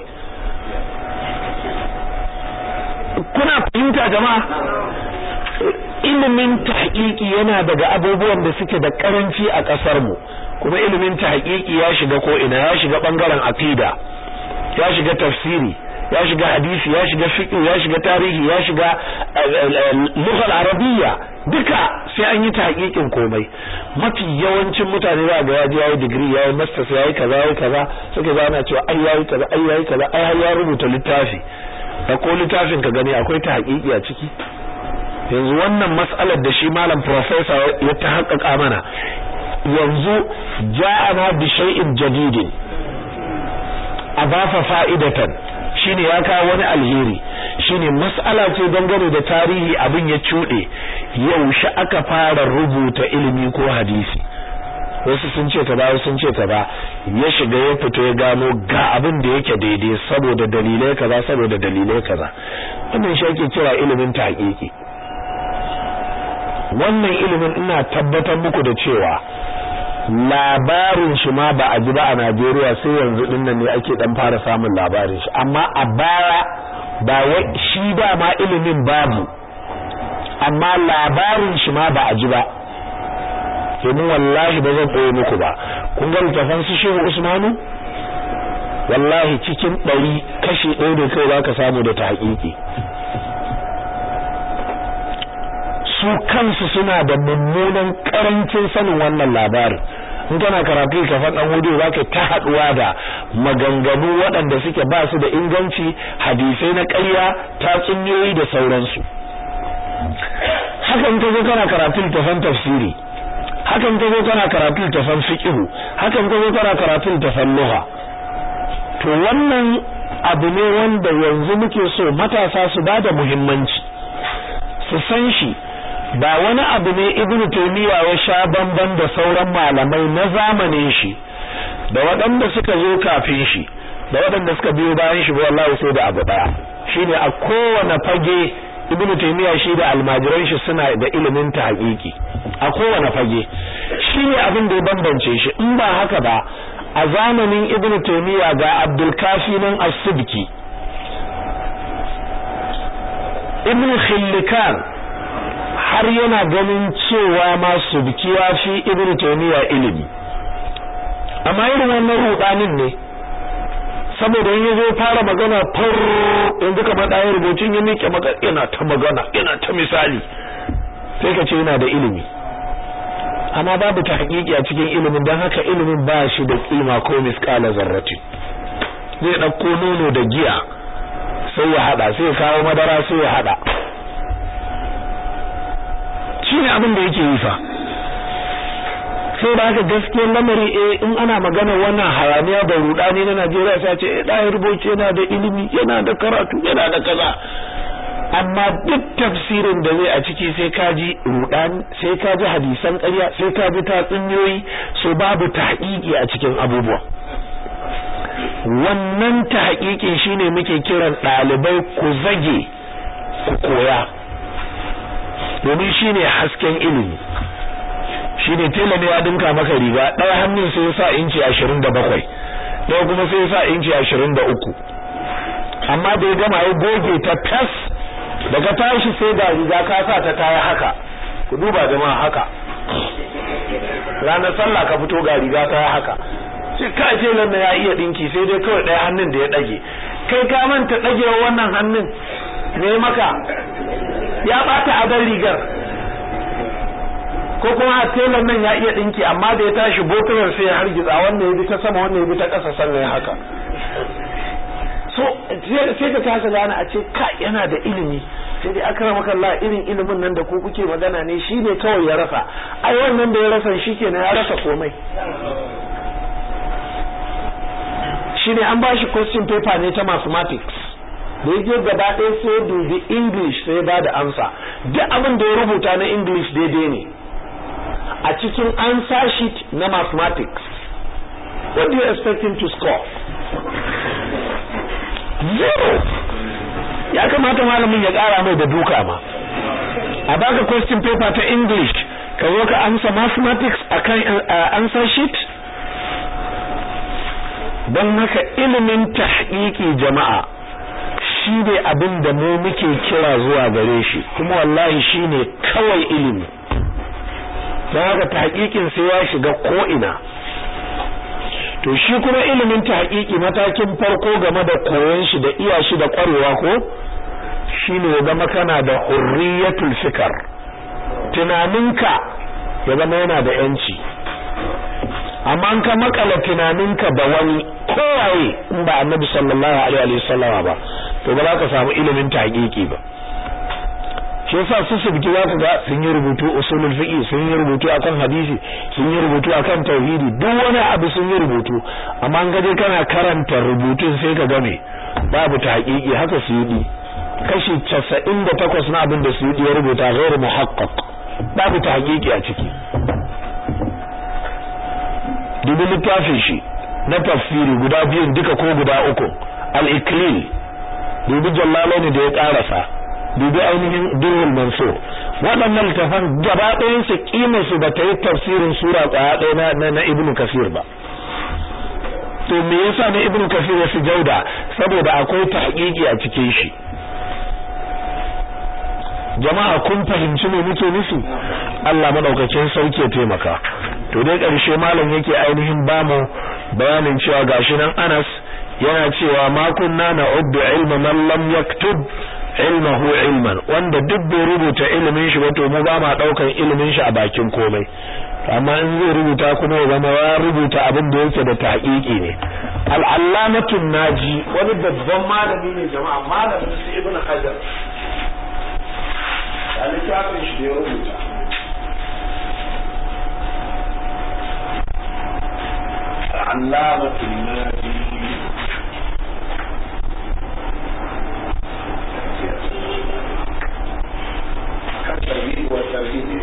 [SPEAKER 1] kuna fahimta jama'a ilimin tahqiqi yana daga abubuwan da suke da karanci a kasar mu kuma ilimin tahqiqi ya shiga ko ina ya shiga bangaren aqida ya shiga tafsiri ya shiga hadisi ya shiga fiqh ya shiga tarihi ya shiga lughal arabiyya duka sai an yi tahqiqin komai mafi yawancin mutane za ga yaji yayi degree yayi masters yayi kaza yayi kaza suka ga ana cewa ai yayi kaza ai yayi kaza ai ya rubuta littafi da ko littafin ka gani akwai tahqiqi a ciki yanzu wannan mas'alar da shi malam professor ya ta haƙƙaƙa mana yanzu ja'ana bi shay'in jadidin adafa fa'idatan shine ya kawo wani alheri shine mas'ala ce dangane da tarihi abin ya cuɗe yaushe aka fara rubuta ilimi ko hadisi wasu sun ce ta ba wasu sun ce ta ba ya shiga ya fito ya gano ga abin da yake daidai saboda dalilai kaza saboda dalilai kaza wannan shi ake kira ilimin tahqiqi wannan ilimin ina tabbatar muku da cewa labarin shi ma ba a ji ba a Najeriya sai yanzu din nan ne ake dan fara samun labarin shi amma a baya ba wai shi da ma ilimin babu amma labarin shi ma ba a ji ba domin wallahi ba zan koyi muku ba kun ga littafan su Shehu Usmanu wallahi cikin ɗari kashi ɗaya ne kai za ka samu da ta haƙiƙi su kansu suna da mummunan karancin sanin wannan labarin in kana karatu ka faɗan hudu za ka ta haɗuwa da maganganu waɗanda suke ba su da inganci hadisai na ƙarya tatsuniyoyi da sauransu hakan ka zo kana karatu littafan tafsiri hakan ka zo kana karatu littafan fiqh hakan ka zo kana karatu littafan lugha to wannan abu ne wanda yanzu muke so matasa su bada muhimmanci su san shi ba wani abu ne ibnu taymiya ya sha bamban da sauran malamai na zamanin shi da waɗanda suka zo kafin shi da waɗanda suka biyo bayan shi wallahi sai da abu daya shine a kowane fage ibnu taymiya shi da almajiran shi suna da ilimin ta haƙiƙi a kowane fage shine abin da ya bambance shi in ba haka ba a zamanin ibnu taymiya ga abdul kafi nan as-subki ibnu khillikan har yana ganin cewa ma subki ya fi ibnu taymiya ilimi amma irin wannan rudanin ne saboda in yazo fara magana far yanzu kamar ɗayan rubutun ya miƙe maka yana ta magana yana ta misali sai ka ce yana da ilimi amma babu ta hakiki a cikin ilimin don haka ilimin ba shi da kima ko miskala zarrati zai ɗauko nono da giya sai ya haɗa sai ya kawo madara sai ya haɗa shine abin da yake yi fa sai da haka gaskiyar lamari eh in ana magana wannan hayaniya da rudani na Najeriya sai ce eh dai rubuce yana da ilimi yana da karatu yana da kaza amma duk tafsirin da zai a ciki sai ka ji rudani sai ka ji hadisan ƙarya sai ka ji tatsuniyoyi so babu tahqiqi a cikin abubuwa wannan tahqiqin shine muke kiran ɗalibai ku zage ku koya domin shine hasken ilimi shine tela ne ya dinka maka riga ɗaya hannun sai ya sa inci 27 ɗaya kuma sai ya sa inci 23 amma da ya gama ya goge ta tas daga tashi sai da riga ka sa ta taya haka ku duba jama'a haka ranar sallah ka fito ga riga ta haka sai ka ce nan ya iya dinki sai dai kawai ɗaya hannun da ya ɗage kai ka manta ɗagewa wannan hannun ne maka ya ɓata adon rigar ko kuma telan nan ya iya dinki amma da ya tashi botunan sai ya hargitsa wanda ya bi ta sama wanda ya bi ta ƙasa sannan ya haka so sai ka kasa gane a ce ka yana da ilimi sai dai akrama kallah irin ilimin nan da ku kuke magana ne shine kawai ya rasa ai wannan da ya rasa shikenan ya rasa komai shine an bashi question paper ne ta mathematics da ya je gaba ɗaya sai dubi english sai ba da amsa duk abin da ya rubuta na english daidai ne a cikin answer sheet na mathematics what do you expect him to score zero ya kamata malamin ya ƙara mai da duka ma a baka question paper ta english ka zo ka amsa mathematics akan answer sheet don haka ilimin tahqiqi jama'a shi ne abin da mu muke kira zuwa gare shi kuma wallahi shi ne kawai ilimi don haka tahqiqin sai ya shiga ko'ina to shi kuma ilimin tahqiqi matakin farko game da koyon shi da iya shi da kwarewa ko shine ya zama kana da hurriyatul fikr tunaninka ya zama yana da yanci amma an ka makala tunaninka da wani kowaye in ba annabi sallallahu alaihi wa sallam ba to ba za ka samu ilimin tahqiqi ba shi yasa su subki za ka ga sun yi rubutu usulul fiqh sun yi rubutu akan hadisi sun yi rubutu akan tauhidi duk wani abu sun yi rubutu amma an gaje kana karanta rubutun sai ka game babu tahqiqi haka su yi kashi 98 na abin da su yi ya rubuta ghairu muhaqqaq babu tahqiqi a ciki dubi littafin shi na tafsiri guda biyun duka ko guda uku al-iklil dubi jallalani da ya karasa dubi ainihin durhul mansur waɗannan littafan gaba ɗayan su kimar su ba ta yi tafsirin sura tsaya ɗaya na na ibnu kasir ba to me yasa na ibnu kasir ya fi jauda saboda akwai tahqiqi a cikin shi jama'a kun fahimci me muke nufi Allah madaukakin sauke taimaka to dai ƙarshe malam yake ainihin bamu bayanin cewa gashi nan Anas yana cewa ma kunna na'uddu ilma man lam yaktub ilmahu ilman wanda duk bai rubuta ilimin shi ba to mu ba ma daukan ilimin shi a bakin komai amma in zai rubuta kuma ya zama ya rubuta abin da yake da tahqiqi ne al-allamatu naji wani babban malami ne jama'a malamin su ibnu hajar a littafin shi da ya rubuta علامة النادي كالترغيب والترهيب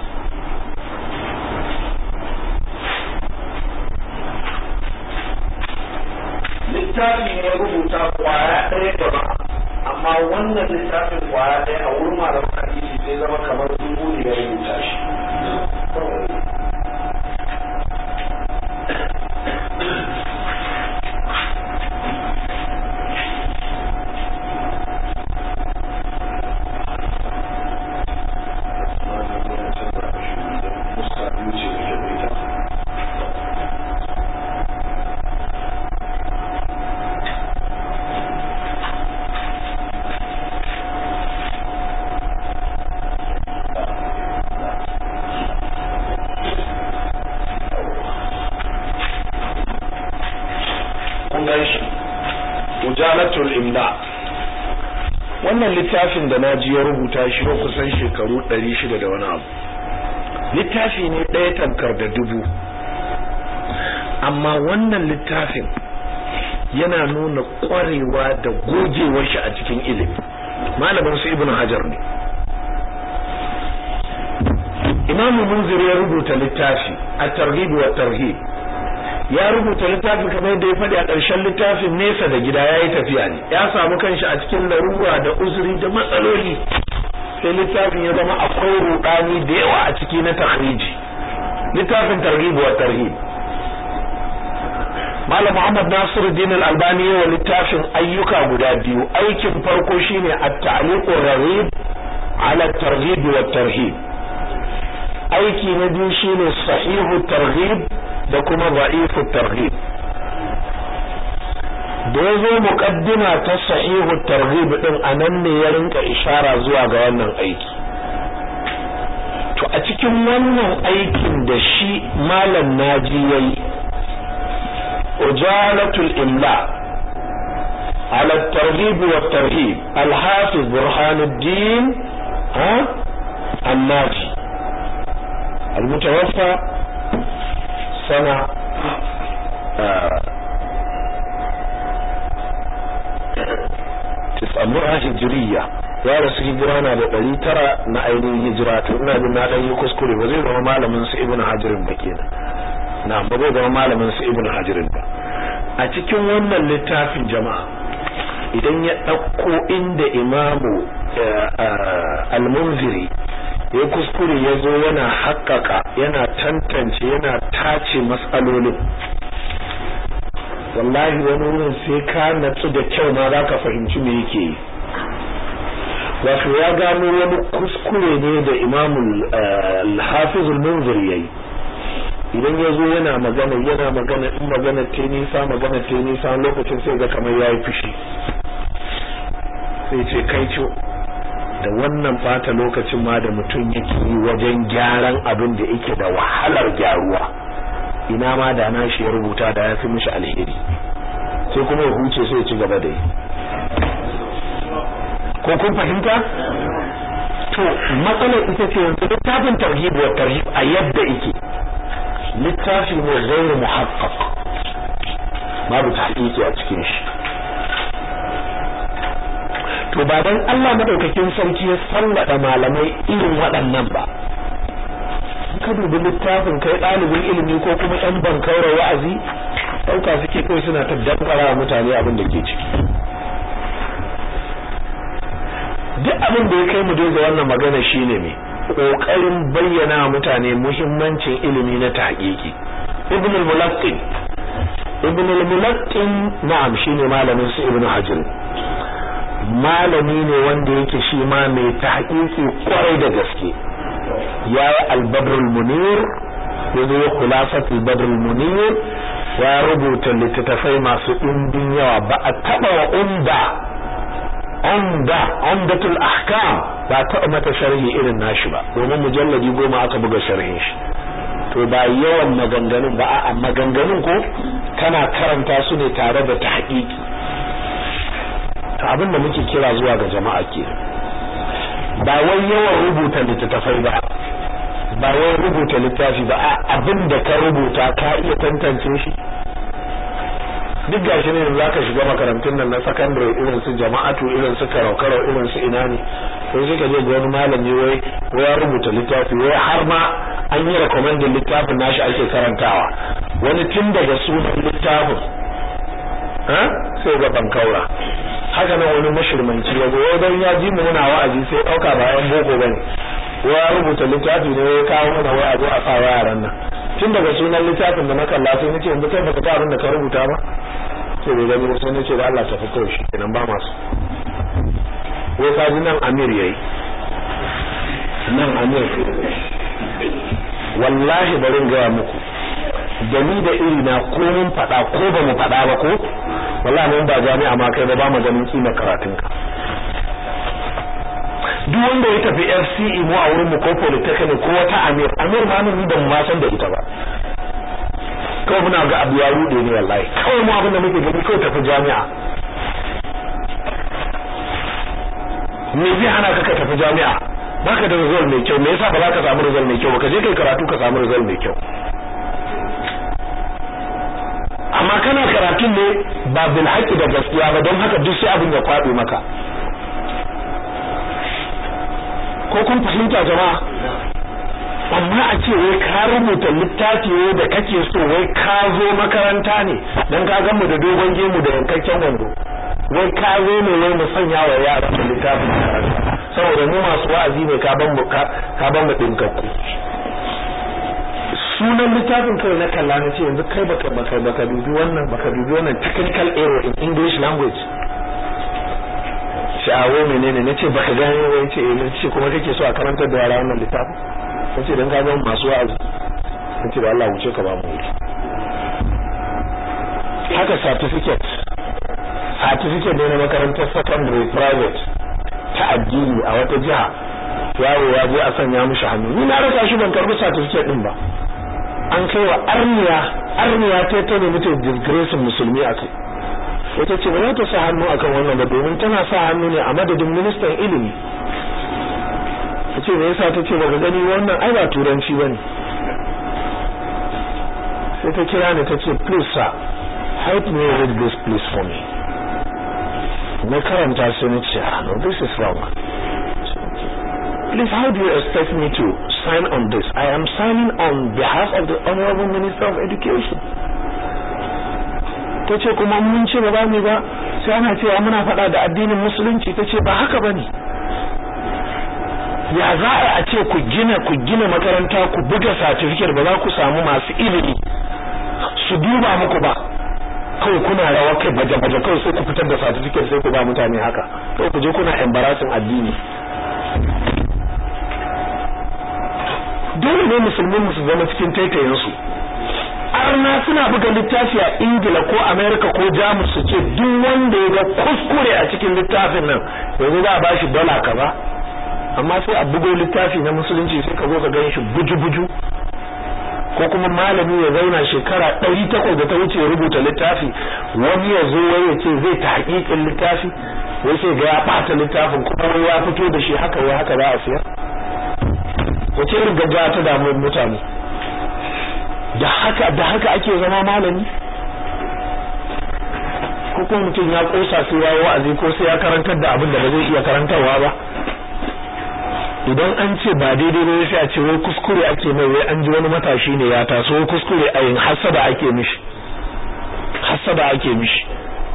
[SPEAKER 1] littafin ya rubuta kwaya ɗaya jama'a amma wannan littafin kwaya ɗaya a wurin malaman hadisi sai zama kamar dubu ne ya rubuta shi mujalatul imla wannan littafin da naji ya rubuta shi ba kusan shekaru 600 da wani abu littafi ne ɗaya tamkar da dubu amma wannan littafin yana nuna ƙwarewa da gogewar shi a cikin ilimi malamin su ibnu hajar ne imamu munzir ya rubuta littafi a targhib wa tarhib ya rubuta littafin kamar yadda ya faɗi a ƙarshen littafin nesa da gida ya yi tafiya ne ya samu kanshi a cikin larura da uzuri da matsaloli sai littafin ya zama akwai rudani da yawa a ciki na takhriji littafin targhib wa tarhib Malam Muhammad Nasiruddin Al-Albani yawa littafin ayyuka guda biyu aikin farko shine at-ta'liqur rarib ala at-targhib wa tarhib aiki na biyu shine sahihu targhib da kuma da'ifu targhib da yazo muqaddima ta sahihu targhib din anan ne ya rinka ishara zuwa ga wannan aiki to a cikin wannan aikin da shi malam naji yayi ujalatul imla على الترغيب والترهيب الحافظ برهان الدين ها الناجي المتوفى سنة تسعمائة هجرية ya rasu hijira na da ɗari tara na ainihin hijira to ina jin na ɗan yi kuskure ba zai zama malamin su ibn hajirin ba kenan na ba zai zama malamin su ibn hajirin ba a cikin wannan littafin jama'a idan ya ɗauko inda imamu al-munziri ya kuskure ya zo yana haƙƙaƙa yana tantance yana tace matsalolin wallahi wani wurin sai ka natsu da kyau ma za ka fahimci me yake yi wato ya gano wani kuskure ne da imamu al-hafiz al-munzir yayi idan ya zo yana magana yana magana in magana ta nisa magana ta nisa lokacin sai ga kamar yayi fushi sai ce kai ce da wannan fata lokacin ma da mutum yake yi wajen gyaran abin da yake da wahalar gyaruwa ina ma da na shi ya rubuta da ya fi mishi alheri sai kuma ya huce sai ya ci gaba da yi ko kun fahimta to matsalar ita ce yanzu littafin tarhib wa tarhib a yadda yake littafi ne gairu muhaqqaq babu tahqiqi a cikin shi to ba dan Allah madaukakin sarki ya sallada malamai irin waɗannan ba ka dubi littafin kai ɗalibin ilimi ko kuma ɗan bankaura wa'azi ɗauka suke kawai suna ta dankara mutane abin da ke ciki duk abin da ya kai mu ga wannan magana shine me kokarin bayyana mutane muhimmancin ilimi na tahqiqi ibn al-mulaqqin ibn al-mulaqqin na'am shine malamin su ibn hajar malami ne wanda yake shi ma mai tahqiqi kwarai da gaske yayi al-badr al-munir yazo khulasat al-badr al-munir ya rubuta littattafai masu ɗimbin yawa ba a taɓa wa umda umda umdatul ahkam ba taɓa mata sharhi irin nashi ba domin mujalladi goma aka buga sharhin shi to ba yawan maganganun ba a maganganun ko kana karanta su ne tare da tahqiqi to abin da muke kira zuwa ga jama'a ke ba wai yawan rubuta littattafai ba ba wai rubuta littafi ba abin da ka rubuta ka iya tantance shi duk gashi ne za ka shiga makarantun nan na sakandare irin su jama'atu irin su karau-karau irin su ina ne sai suka je ga wani malami wai wai ya rubuta littafi wai har ma an yi recommending littafin nashi ake karantawa wani tun daga sunan littafin ha sai ga bankaura haka nan wani mashirmanci ya zo wai dan ya ji mu muna wa'azi sai dauka ba yan boko bane wai ya rubuta littafi ne wai kawo mana wai a zo a sa yaran nan tun daga sunan littafin da na kalla sai nace yanzu kai baka ga abin da ka rubuta ba sai da gani sai nace da Allah ta fito shi kenan ba masu wai ka ji nan Amir yayi nan Amir wallahi bari in gaya muku da ni da iri na ko mun faɗa ko ba mu faɗa ba ko wallahi mun ba jami'a ma kai ba ba mu ganin kima karatun ka duk wanda ya tafi FCE mu a wurin mu ko polytechnic ko wata Amir Amir ma nan da mu ma san da ita ba kawai muna ga abu ya rude ne wallahi kawai mu abin da muke gani kawai tafi jami'a me zai hana ka ka tafi jami'a baka da result mai kyau me yasa ba za ka samu result mai kyau ba ka je kai karatu ka samu result mai kyau amma kana karatun ne ba bil haqqi da gaskiya ba don haka duk sai abin ya kwaɗe maka ko kun fahimta jama'a amma a ce wai ka rubuta littafi ne da kake so wai ka zo makaranta ne dan ka gamu da dogon gemu da yankakken wando wai ka zo ne wai mu sanya wa yara da littafin makaranta saboda mu masu wa'azi ne ka ban mu ka ban mu dinkakku sunan littafin kawai na kalla na ce yanzu kai baka baka baka dubi wannan baka dubi wannan technical error in English language sha'awo menene nace baka gane wai ce eh nace kuma kake so a karantar da yara wannan littafin nace dan ka ga masu wa'azi nace da Allah wuce ka ba mu wuri haka certificate certificate ne na makarantar secondary private ta addini a wata jiha yaro ya je a sanya mishi hannu ni na rasa shi ban karbi certificate din ba an kai wa arniya arniya ta ta ne mutum disgrace musulmi a kai wata ce ba za ta sa hannu akan wannan ba domin tana sa hannu ne a madadin ministan ilimi ta ce me yasa ta ce ba gani wannan ai ba turanci bane sai ta kira ni ta ce please sir help me read this please for me na karanta sai na ce ah no this is wrong please how do you expect me to sign on this i am signing on behalf of the honorable minister of education ta ce kuma mun ce ba za mu ba sai ana cewa muna faɗa da addinin musulunci ta ce ba haka ba ne ya za a ce ku gina ku gina makaranta ku buga certificate ba za ku samu masu ilimi su duba muku ba kawai kuna rawa kai baje baje kawai sai ku fitar da certificate sai ku ba mutane haka kawai ku je kuna embarrassing addini dole ne musulmin su zama cikin taitayen su arna suna buga littafi a ingila ko america ko jamus su ce duk wanda ya ga kuskure a cikin littafin nan yanzu za a ba shi dala kaza amma sai a bugo littafi na musulunci sai ka zo ka gan shi buju-buju ko kuma malami ya zauna shekara ɗari takwas da ta wuce ya rubuta littafi wani ya zo wai ya ce zai ta hakikin littafi wai sai ga ya ɓata littafin kuma wai ya fito da shi haka wai haka za a siya wace irin gaggawa ta damu mutane da haka da haka ake zama malami ko kuma mutum ya kosa sai ya yi wa'azi ko sai ya karantar da abin da ba zai iya karantarwa ba idan an ce ba daidai ba sai a ce wai kuskure ake mai wai an ji wani matashi ne ya taso wai kuskure a yin hasada ake mishi hasada ake mishi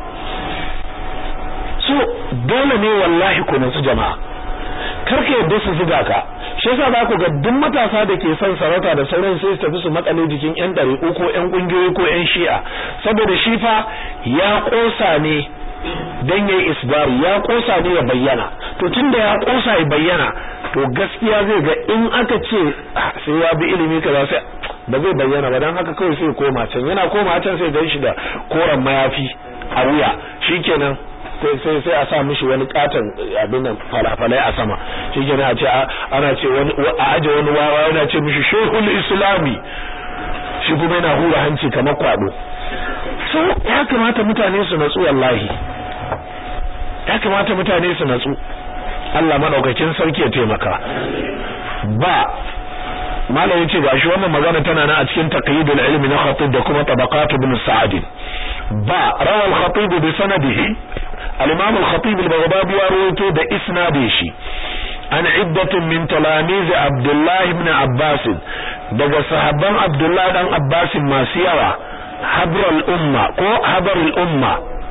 [SPEAKER 1] so dole ne wallahi ku nutsu jama'a karka yadda su zuga ka shi yasa za ku ga duk matasa da ke son sarauta da sauran sai su tafi su makale jikin yan ɗariƙo ko yan ƙungiyoyi ko yan shi'a saboda shi fa ya ƙosa ne dan yayi isbari ya ƙosa ne ya bayyana to tunda ya ƙosa ya bayyana to gaskiya zai ga in aka ce sai ya bi ilimi kaza sai ba zai bayyana ba dan haka kawai sai koma can yana koma can sai gan shi da koren mayafi a wuya shikenan sai sai sai a sa mishi wani katon abin nan falafalai a sama shi ke a ce ana ce wani a aje wani wawa yana ce mishi shehul islami shi kuma yana hura hanci kamar kwado so ya kamata mutane su natsu wallahi ya kamata mutane su natsu Allah madaukakin sarki ya taimaka ba malam yace gashi wannan magana tana nan a cikin taqyidul ilmi na khatib da kuma tabaqat ibn sa'd ba rawal khatib bi sanadihi al-imam al-khatib al-baghdadi ya rawaito da isnadin shi an iddatun min talamiz abdullah ibn abbas daga sahabban abdullah dan abbas masu yawa habral umma ko habarul umma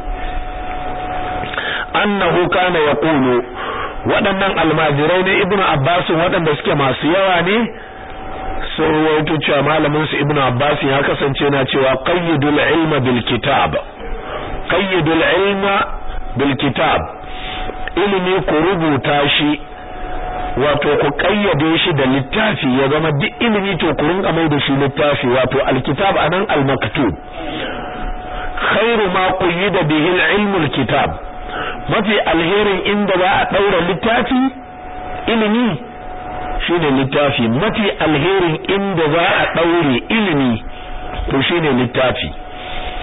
[SPEAKER 1] annahu kana yaqulu waɗannan almajirai ne ibnu abbas waɗanda suke masu yawa ne sun rawaito cewa malamin su ibnu abbas ya kasance na cewa qayyidul ilma bil kitab qayyidul ilma bil kitab ilimi ku rubuta shi wato ku kayyade shi da littafi ya zama duk ilimi to ku rinka mai da shi littafi wato alkitab anan almaktub khairu ma qayyida bihi ilmul kitab mafi alherin inda za a daura littafi ilimi shine littafi mafi alherin inda za a daure ilimi to shine littafi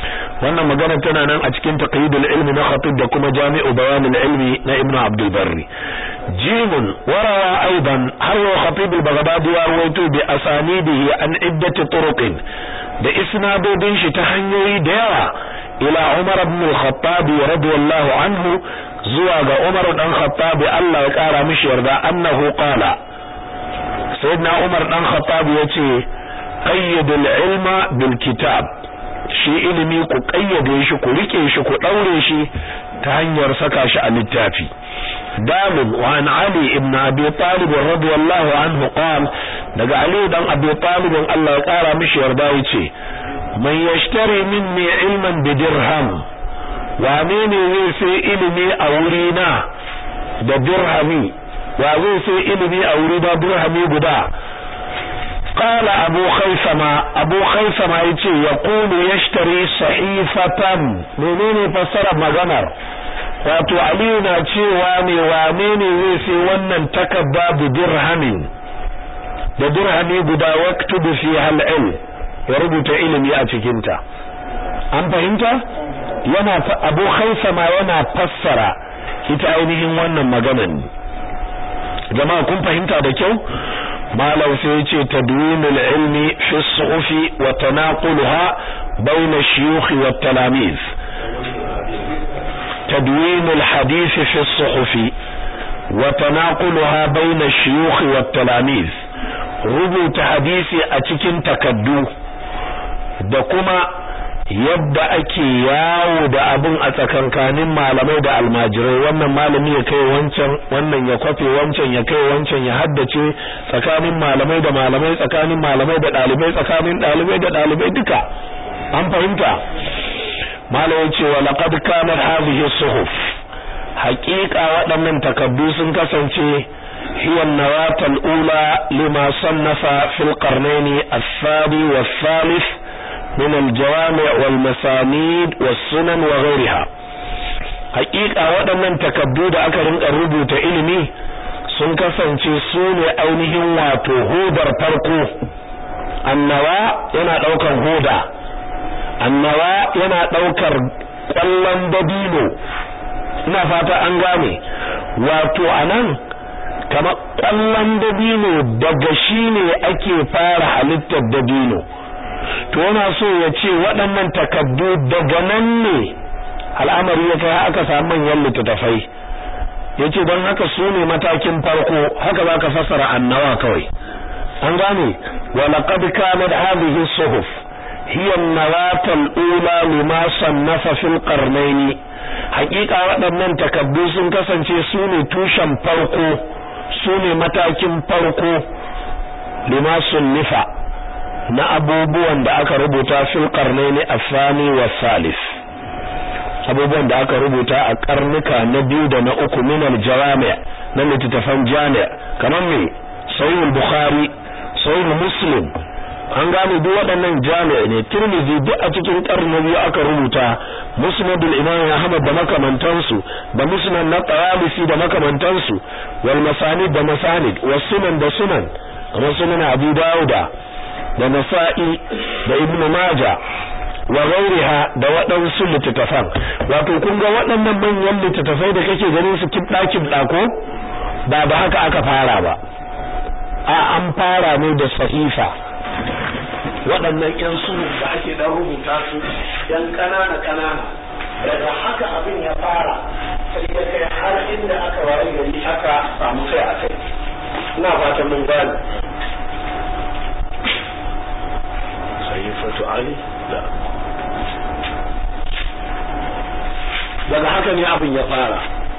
[SPEAKER 1] wannan magana tana nan a cikin taqyidul ilmi na khatib da kuma jami'u bayanul ilmi na ibnu abdul barri jimun warawa aidan har wa khatib al-baghdadi ya rawaito bi asanidihi an iddati turuqin da isnadodin shi ta hanyoyi da yawa ila umar ibn al-khattab radiyallahu anhu zuwa ga umar dan khattab Allah ya kara mishi yarda annahu qala sayyidina umar dan khattab yace qayyidul ilma bil kitab shi ilimi ku kayyade shi ku rike shi ku daure shi ta hanyar saka shi a littafi dalil wa an ali ibn abi talib radiyallahu anhu qala daga ali dan abi talib Allah ya kara mishi yarda yace man yashtari minni ilman bi dirham wane ne zai sai ilimi a wuri na da dirhami wa zai sai ilimi a wuri da dirhami guda قال أبو خيثمة أبو خيثمة يتي يقول يشتري صحيفة منين فسر مغنر wato Aliyu na cewa ne wane ne zai sai wannan takarda da dirhamin da dirhami guda waktubu fi hal'il ya rubuta ilimi a cikinta an fahimta yana Abu Khaisama yana fassara ita ainihin wannan maganan jama'a kun fahimta da kyau malam sai yace tadwinul ilmi fi suhufi wa tanaqulha bayna ash-shuyukh wa at-talamiz tadwinul hadith fi suhufi wa tanaqulha bayna ash-shuyukh wa at-talamiz rubuta hadisi a cikin takaddu da kuma yadda ake yawo da abin a tsakankanin malamai da almajirai wannan malami ya kai wancan wannan ya kwafe wancan ya kai wancan ya haddace tsakanin malamai da malamai tsakanin malamai da dalibai tsakanin dalibai da dalibai duka an fahimta malamai ce wa laqad kanat hadhihi suhuf haqiqa waɗannan takaddu sun kasance hiya an-nawatal ula lima sannafa fil qarnayn ath-thani wath-thalith من الجوامع والمسانيد والسنن وغيرها حقيقة waɗannan takaddu da aka rinka rubuta ilimi sun kasance su ne ainihin wato hodar farko annawa yana ɗaukar hoda annawa yana ɗaukar ƙwallon dabino ina fata an gane wato anan kamar ƙwallon dabino daga shi ne ake fara halittar dabino to yana so ya ce waɗannan takaddu daga nan ne al'amari ya kai aka samu manyan littattafai ya ce don haka su ne matakin farko haka za ka fassara annawa kawai an gane wa laqad kanat hadhihi suhuf hiya an-nawat al-ula lima sannafa fil qarnayn haƙiƙa waɗannan takaddu sun kasance su ne tushen farko su ne matakin farko lima sunnifa na abubuwan da aka rubuta fil qarnaini afani wa salis abubuwan da aka rubuta a karnuka na biyu da na uku min al jawami' na littattafan jami' kamar me sahih bukhari sahih muslim an gane duk waɗannan jami' ne tirmidhi duk a cikin karni biyu aka rubuta musnadul imam ahmad da makamantansu da musnad na tayalisi da makamantansu wal masanid da masanid was sunan da sunan kamar sunan abu dauda da nasa'i da ibnu maja wa ghairiha da waɗansu littattafan wato kun ga waɗannan manyan littattafai da kake ganin su kibda kibda ko ba da haka aka fara ba a an fara ne da sahifa waɗannan ƴan sunu da ake dan rubuta su ƴan ƙanana ƙanana daga haka abin ya fara sai ya kai har inda aka waye gari aka samu kai a kai ina fatan mun gane sayyifatu ali da daga haka ne abin ya fara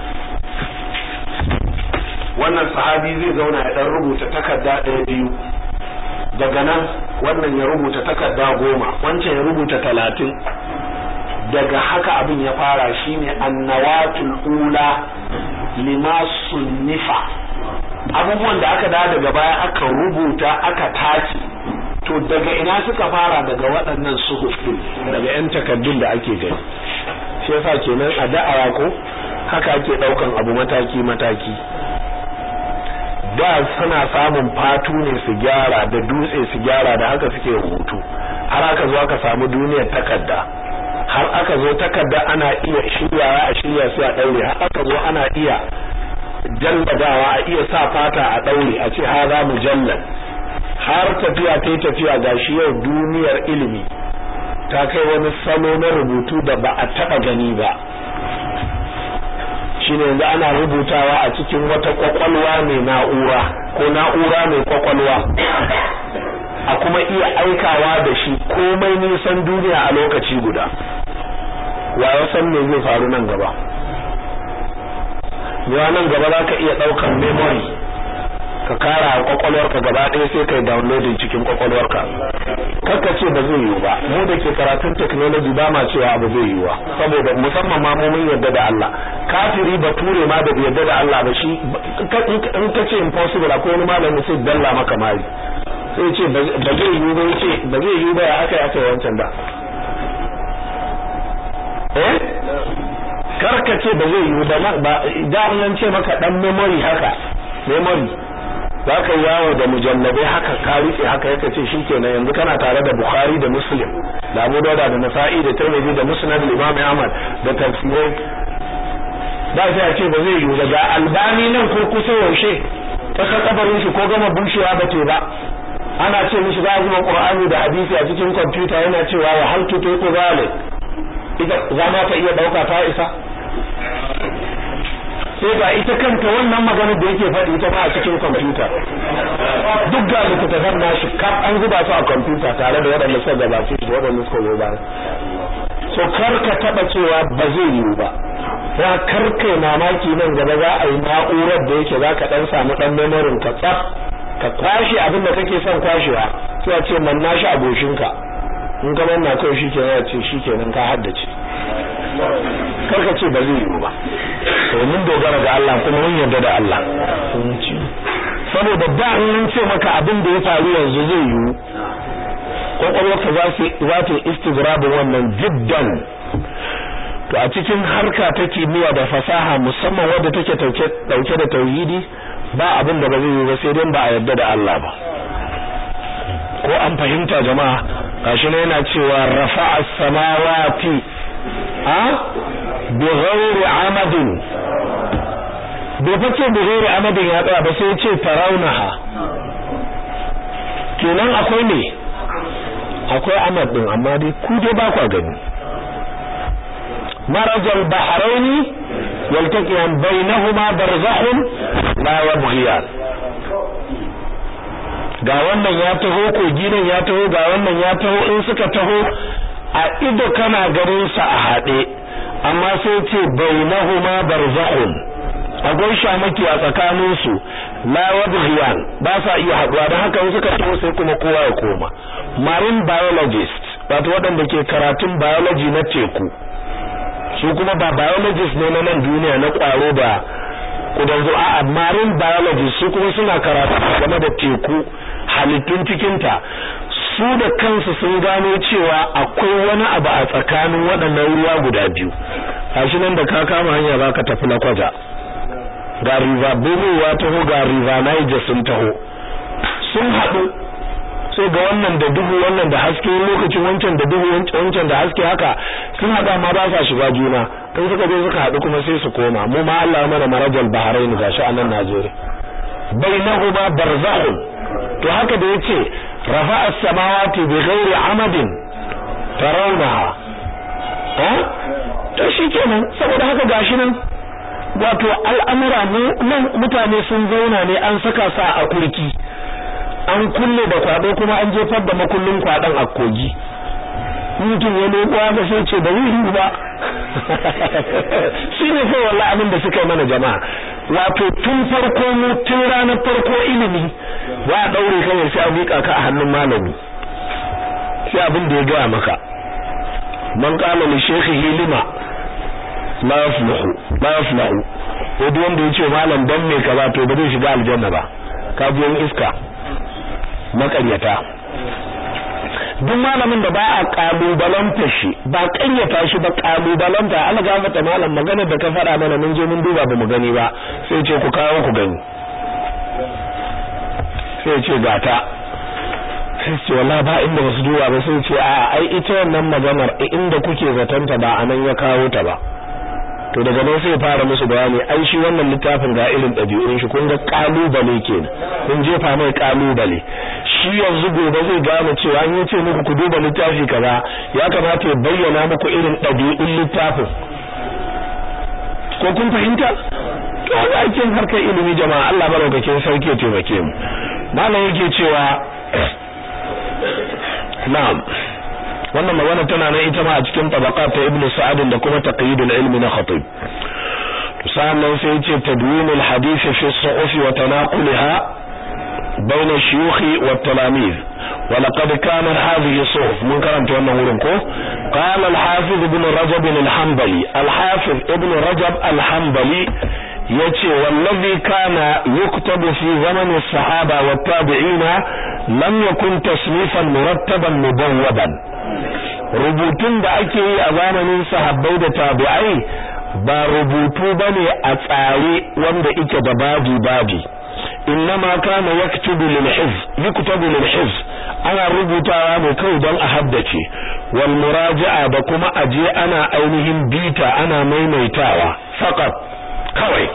[SPEAKER 1] wannan sahabi zai zauna ya dan rubuta takarda ɗaya biyu daga nan wannan ya rubuta takarda goma wancan ya rubuta talatin daga haka abin ya fara shine annawatul ula lima sunnifa abubuwan da aka da daga baya aka rubuta aka tace to daga ina suka fara daga waɗannan suhuf din daga yan takaddun da ake gani shi yasa kenan a da'awa ko haka ake daukan abu mataki mataki da suna samun fatu ne su gyara da dutse su gyara da haka suke rubutu har aka zo aka samu duniyar takarda har aka zo takarda ana iya shiryawa a shirya sai a daure har aka zo ana iya jalladawa a iya sa fata a daure a ce haza mujallal har tafiya ta tafiya gashi yau duniyar ilimi ta kai wani salo na rubutu da ba a taba gani ba shine yanzu ana rubutawa a cikin wata kwakwalwa mai na'ura ko na'ura mai kwakwalwa a kuma iya aikawa da shi komai nisan duniya a lokaci guda wa ya san me zai faru nan gaba yawa nan gaba za ka iya ɗaukar memory ka kara a kwakwalwarka gaba ɗaya sai kai downloading cikin kwakwalwarka kakka ce ba zai yiwu ba mu da ke karatun technology ba ma cewa abu zai yiwu saboda musamman ma mu mun yarda da Allah kafiri bature ma da bai yarda da Allah ba shi in ka ce impossible akwai wani malami sai dalla maka mari sai ce ba zai yiwu ba yace ba zai yiwu ba ya aka aka wancan da eh karka ce ba zai yiwu ba da an ce maka dan memory haka memory za ka yawo da mujallabai haka ka rufe haka yake ce shikenan yanzu kana tare da Bukhari da Muslim da Abu Dawud da Nasa'i da Tirmidhi da Musnad al-Imam Ahmad da tafsirai ba sai a ce ba zai yiwu daga albani nan ko kusa yaushe ta kabarin shi ko gama bushewa ba te ba ana ce mishi za a zuba Qur'ani da hadisi a cikin kwamfuta yana cewa wa hal tutu zalik ita za ma ta iya dauka ta isa sai ga ita kanta wannan maganar da yake faɗi ita ma a cikin kwamfuta duk ga littattafan nashi kaf an zuba su a kwamfuta tare da waɗanda suka gabace da waɗanda suka zo bayan so kar ka taɓa cewa ba zai yiwu ba ya kar kai mamaki nan gaba za a yi na'urar da yake za ka ɗan samu ɗan memorin ka tsaf ka kwashe abin da kake son kwashewa sai a ce man nashi a goshinka in ka manna kawai shi kenan ya ce shi kenan ka haddace karka ce ba zai yiwu ba to mun dogara ga Allah kuma mun yarda da Allah saboda da in ce maka abin da ya faru yanzu zai yiwu kwakwalwarka za su za ta istigrabin wannan jiddan to a cikin harka ta kimiyya da fasaha musamman wadda take dauke da tauhidi ba abin da ba zai yiwu ba sai dai ba a yarda da Allah ba ko an fahimta jama'a gashi ne yana cewa rafa'a samawati a bighairi amadin bai fice bighairi amadin ya tsaya ba sai ya ce tarawunaha kenan akwai ne akwai amad din amma dai ku dai ba kwa gani marajal bahraini yaltaqiyan bainahuma barzakhun la yabghiyan ga wannan ya taho kogi nan ya taho ga wannan ya taho in suka taho a ido kana ganin sa a haɗe amma sai ce bainahuma barzakhun akwai shamaki a tsakanin su la yabghiyan ba sa iya haɗuwa don haka in suka taho sai kuma kowa ya koma marine biologist wato waɗanda ke karatun biology na teku su kuma ba biologist ne na nan duniya na ƙwaro da kudan zuwa a marine biologist su kuma suna karatu game da teku halittun cikinta su da kansu sun gano cewa akwai wani abu a tsakanin waɗannan ruwa guda biyu gashi nan da ka kama hanya za ka tafi na kwaja ga river Benue ya taho ga river Niger sun taho sun haɗu sai ga wannan da duhu wannan da haske lokacin wancan da duhu wancan da haske haka sun haɗa ma ba sa shiga juna in suka je suka haɗu kuma sai su koma mu ma Allah mana marajal bahrain gashi a nan Najeriya bainahuma barzakhun to haka da yace rafa'a as-samawati bighairi amadin tarawnaha eh to shikenan saboda haka gashi nan wato al'amura nan mutane sun zauna ne an saka sa a kurki an kulle da kwado kuma an jefar da makullin kwadon a kogi mutum ya leko ga sai ce da wuri ba shi ne sai wallahi abin da suka yi mana jama'a wato tun farko mu tun ranar farko ilimi za a daure kawai sai a miƙa ka a hannun malami sai abin da ya gaya maka man qala li shaykhihi lima la yaflahu la yaflahu ko duk wanda yace malam dan me ka ba to ba zai shiga aljanna ba ka ji iska makaryata duk malamin da ba a kalubalanta shi ba kanyata shi ba kalubalanta Allah ga mata malam magana da ka fara mana mun je mun duba ba mu gani ba sai ce ku kawo ku gani sai ce gata sai ce wallahi ba inda basu duba ba sai ce a ai ita wannan maganar inda kuke zatanta ba anan ya kawo ta ba to daga nan sai fara musu bayani ai shi wannan littafin ga irin ɗabi'un shi kun ga kalubale kenan kun jefa mai kalubale shi yanzu gobe zai gane cewa an yace muku ku duba littafi kaza ya kamata ya bayyana muku irin ɗabi'un littafin ko kun fahimta to ga aikin harkar ilimi jama'a Allah barakakin sarki ya taimake mu malam yake cewa na'am wannan magana tana nan ita ma a cikin tabaqat ta ibnu sa'ad da kuma taqyidul ilmi na khatib sannan sai yace tadwin al hadith fi as-suhuf wa tanaqulha بين الشيوخ والتلاميذ ولقد كانت هذه الصحف من كرمت wannan wurin ko قال الحافظ ابن رجب الحنبلي الحافظ ابن رجب الحنبلي yace wallazi kana yuktabu fi zaman as-sahaba wat-tabi'ina lam yakun tasnifan murattaban mubawwadan rubutun da ake yi a zamanin sahabbai da tabi'ai ba rubutu bane a tsare wanda yake da babi babi innama kana yaktubu lil hifz yuktabu lil hifz ana rubutawa ne kai don a haddace wal muraja'a da kuma aje ana ainihin bita ana maimaitawa faqat kawai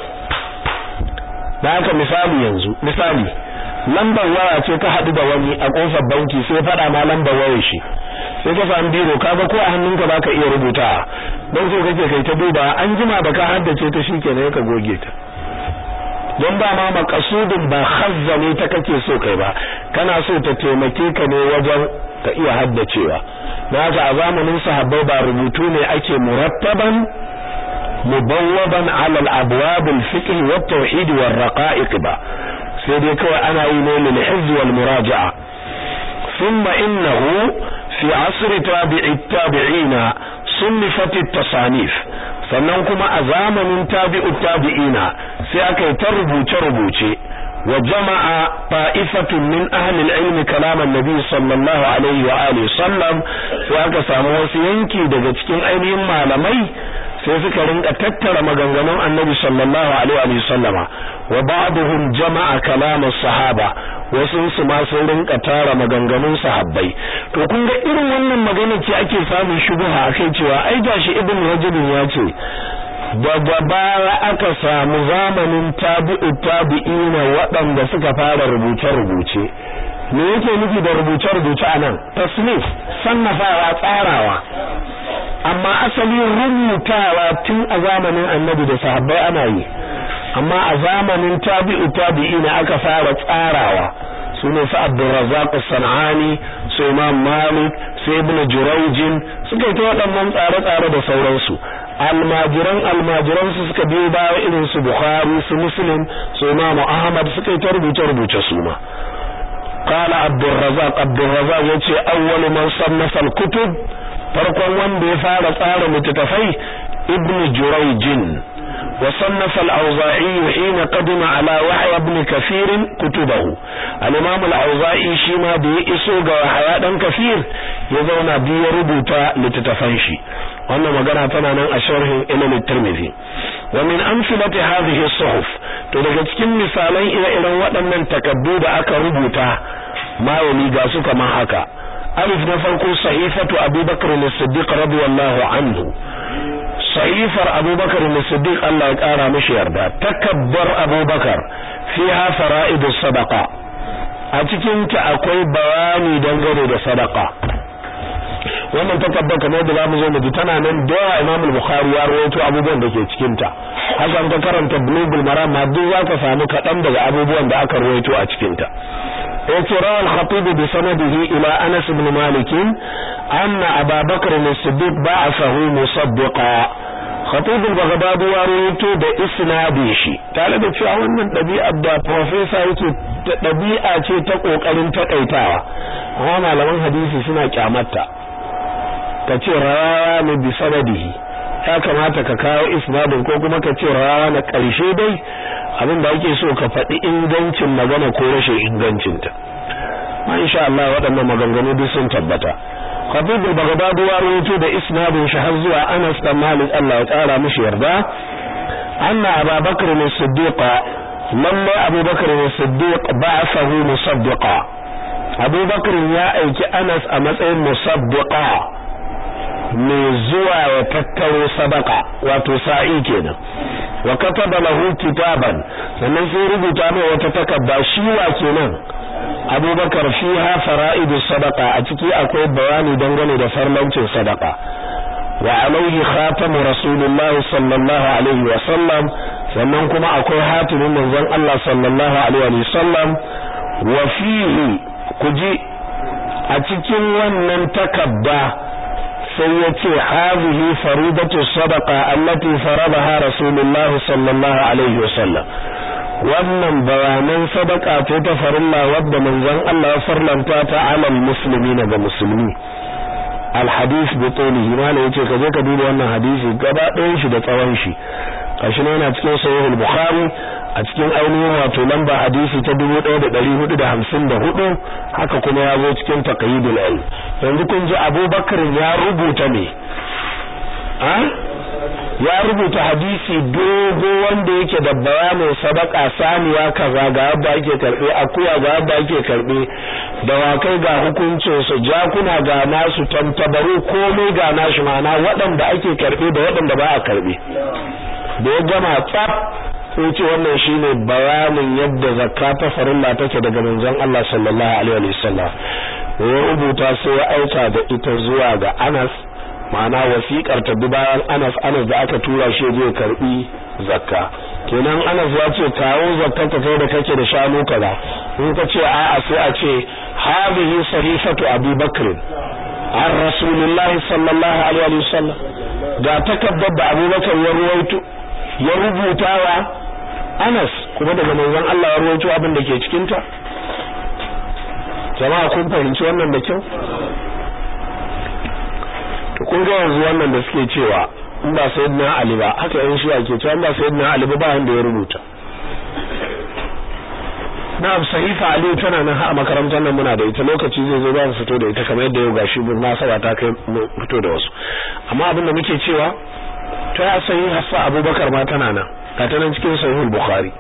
[SPEAKER 1] da haka misali yanzu misali lambar waya ce ka hadu da wani a kofar banki sai fada ma lambar wayar shi sai ka samu biro kaga ko a hannunka baka iya rubuta don so kake kai ta duba an jima da ka haddace ta shikenan ka goge ta don ba ma makasudin ba hazza ne ta kake so kai ba kana so ta taimake ka ne wajen ka iya haddacewa na haka a zamanin sahabbai ba rubutu ne ake murattaban mubawwaban ala al-abwab al-fiqh wa at-tauhid wa ar-raqa'iq ba sai dai kawai ana yi ne lil hizb wal muraja'a thumma innahu fi asr tabi'i tabi'ina sunnifat at-tasanif sannan kuma a zamanin tabi'ut tabi'ina sai aka yi ta rubuce-rubuce wa jama'a ta'ifatun min ahli al-ilm kalam an-nabi sallallahu alaihi wa alihi sallam sai aka samu wasu yanki daga cikin ainihin malamai sai suka rinka tattara maganganun annabi sallallahu alaihi wa sallama wa ba'dhum jama'a kalam as-sahaba wasu su ma sun rinka tara maganganun sahabbai to kun ga irin wannan magana ce ake samun shubuha akai cewa ai gashi ibn rajab ya ce daga baya aka samu zamanin tabi'u tabi'ina waɗanda suka fara rubuce-rubuce me yake nufi da rubuce-rubuce anan tasnif sannafawa tsarawa amma asali rubutawa tun a zamanin annabi da sahabbai ana yi amma a zamanin tabi'u tabi'ina aka fara tsarawa sune su Abdurrazzaq as-Sanani su Imam Malik su Ibn Jurayj suka yi ta waɗannan tsare-tsare da sauransu almajiran almajiran su suka biyo baya irin su Bukhari su Muslim su Imam Ahmad suka yi ta rubuce rubuce su ma قال عبد الرزاق عبد الرزاق yace awwal man sannafa al-kutub farkon wanda ya fara tsara littattafai ibn Jurayj وصنف الأوزاعي حين قدم على وحي ابن كثير كتبه الإمام الأوزاعي شما بي إسوغ وحياة كثير يزونا بي ربوتا لتتفنشي وأن مقرأ تنانا أشره إلى الترمذي ومن أمثلة هذه الصحف تلقى تكين مثالي إلى إلى وأن تكدود أكا ربوتا ما يليقى سك ما حكا ألف نفرق صحيفة أبي بكر الصديق رضي الله عنه sahifar abubakar da siddiq Allah ya kara mishi yarda takabbar abubakar fiha fara'idus sadaqa a cikin ta akwai bayani dangane da sadaqa wannan takabbar kamar da zamu zo mu ji tana nan da Imam al-Bukhari ya rawaito abubuwan da ke cikin ta hakan ka karanta Bulughul Maram ma duk zaka samu kadan daga abubuwan da aka rawaito a cikin ta yace rawal khatib bi sanadihi ila Anas ibn Malik anna Abu Bakr as-Siddiq ba'athahu musaddiqa khatib al-Baghdadi ya rawaito da isnadi shi tare da cewa wannan dabi'a da professor yake dabi'a ce ta kokarin takaitawa amma malaman hadisi suna kyamatta kace rawa ne bi sanadihi ya kamata ka kawo isnadin ko kuma ka ce rawa na ƙarshe dai abin da ake so ka faɗi ingancin magana ko rashin ingancinta ma insha Allah waɗannan maganganu duk sun tabbata Khatib al-Baghdadi ya rawaito da isnadin shi har zuwa Anas bin Malik Allah ya tsara mishi yarda anna Abu Bakr as-Siddiq lamma Abu Bakr as-Siddiq ba'athahu musaddiqa abubakar ya aiki anas a matsayin musabbiqa mai zuwa ya tattaro sadaka wato sa'i kenan wa kataba lahu kitaban sannan sai rubuta mai wata takarda shi wa kenan abubakar fiha fara'idu sadaqa a ciki akwai bayani dangane da farlancin sadaka wa alaihi khatamu rasulullah sallallahu alaihi wa sallam sannan kuma akwai hatimin manzon Allah sallallahu alaihi wa sallam wa fihi kuji a cikin wannan takabba sai ya ce hazihi faridatu sadaqa allati faradaha rasulullah sallallahu alaihi wa sallam wannan bayanan sadaka ce ta farilla wadda manzon Allah ya farlanta ta alal muslimina ga musulmi alhadith bi tulihi malai yace ka je ka duba wannan hadisi gaba ɗayan shi da tsawon shi kashi ne yana cikin sahih al-bukhari a cikin ainihin wato lamba hadisi ta 1454 haka kuma ya zo cikin taqyidul ilm yanzu kun ji abubakar ya rubuta ne a ya rubuta hadisi dogo wanda yake da bayanin sadaka saniya kaza ga yadda ake karbe akuya ga yadda ake karbe dawakai ga hukuncin su jakuna ga nasu tantabaru komai ga nashi mana waɗanda ake karbe da waɗanda ba a karbe da ya gama tsaf sai ce wannan shine bayanin yadda zakka ta farilla take daga manzon Allah sallallahu alaihi wasallam ya rubuta sai ya aika da ita zuwa ga Anas ma'ana wasiƙar ta bayan Anas Anas da aka tura shi zai karbi zakka kenan Anas ya ce kawo zakkar ka kai da kake da shanu kaza in ka ce a'a sai a ce hadhihi sahifatu Abi Bakr an Rasulullahi sallallahu alaihi wasallam ga takaddar da Abubakar ya ruwaito ya rubutawa Anas kuma daga manzon Allah ya ruwaito abin da ke cikin ta jama'a kun fahimci wannan da kyau to kun ga yanzu wannan da suke cewa in ba sayyidina Ali ba haka yan shi'a ke cewa in ba sayyidina Ali ba ba wanda ya rubuta na'am sahifa Ali tana nan a makarantar nan muna da ita lokaci zai zo za mu fito da ita kamar yadda yau gashi mun nasaba ta kai mu fito da wasu amma abin da muke cewa ta ya sayi hafsa Abubakar ma tana nan ga ta nan cikin sahihul Bukhari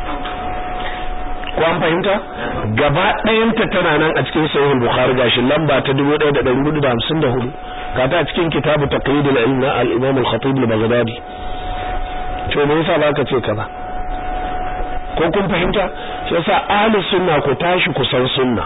[SPEAKER 1] ko an fahimta gaba ɗayanta tana nan a cikin sahihul Bukhari gashi lamba ta 1454 ga ta cikin kitabu taqyidul ilm na al-Imam al-Khatib al-Baghdadi to me yasa baka ce kaza ko kun fahimta shi yasa ahli sunna ku tashi ku san sunna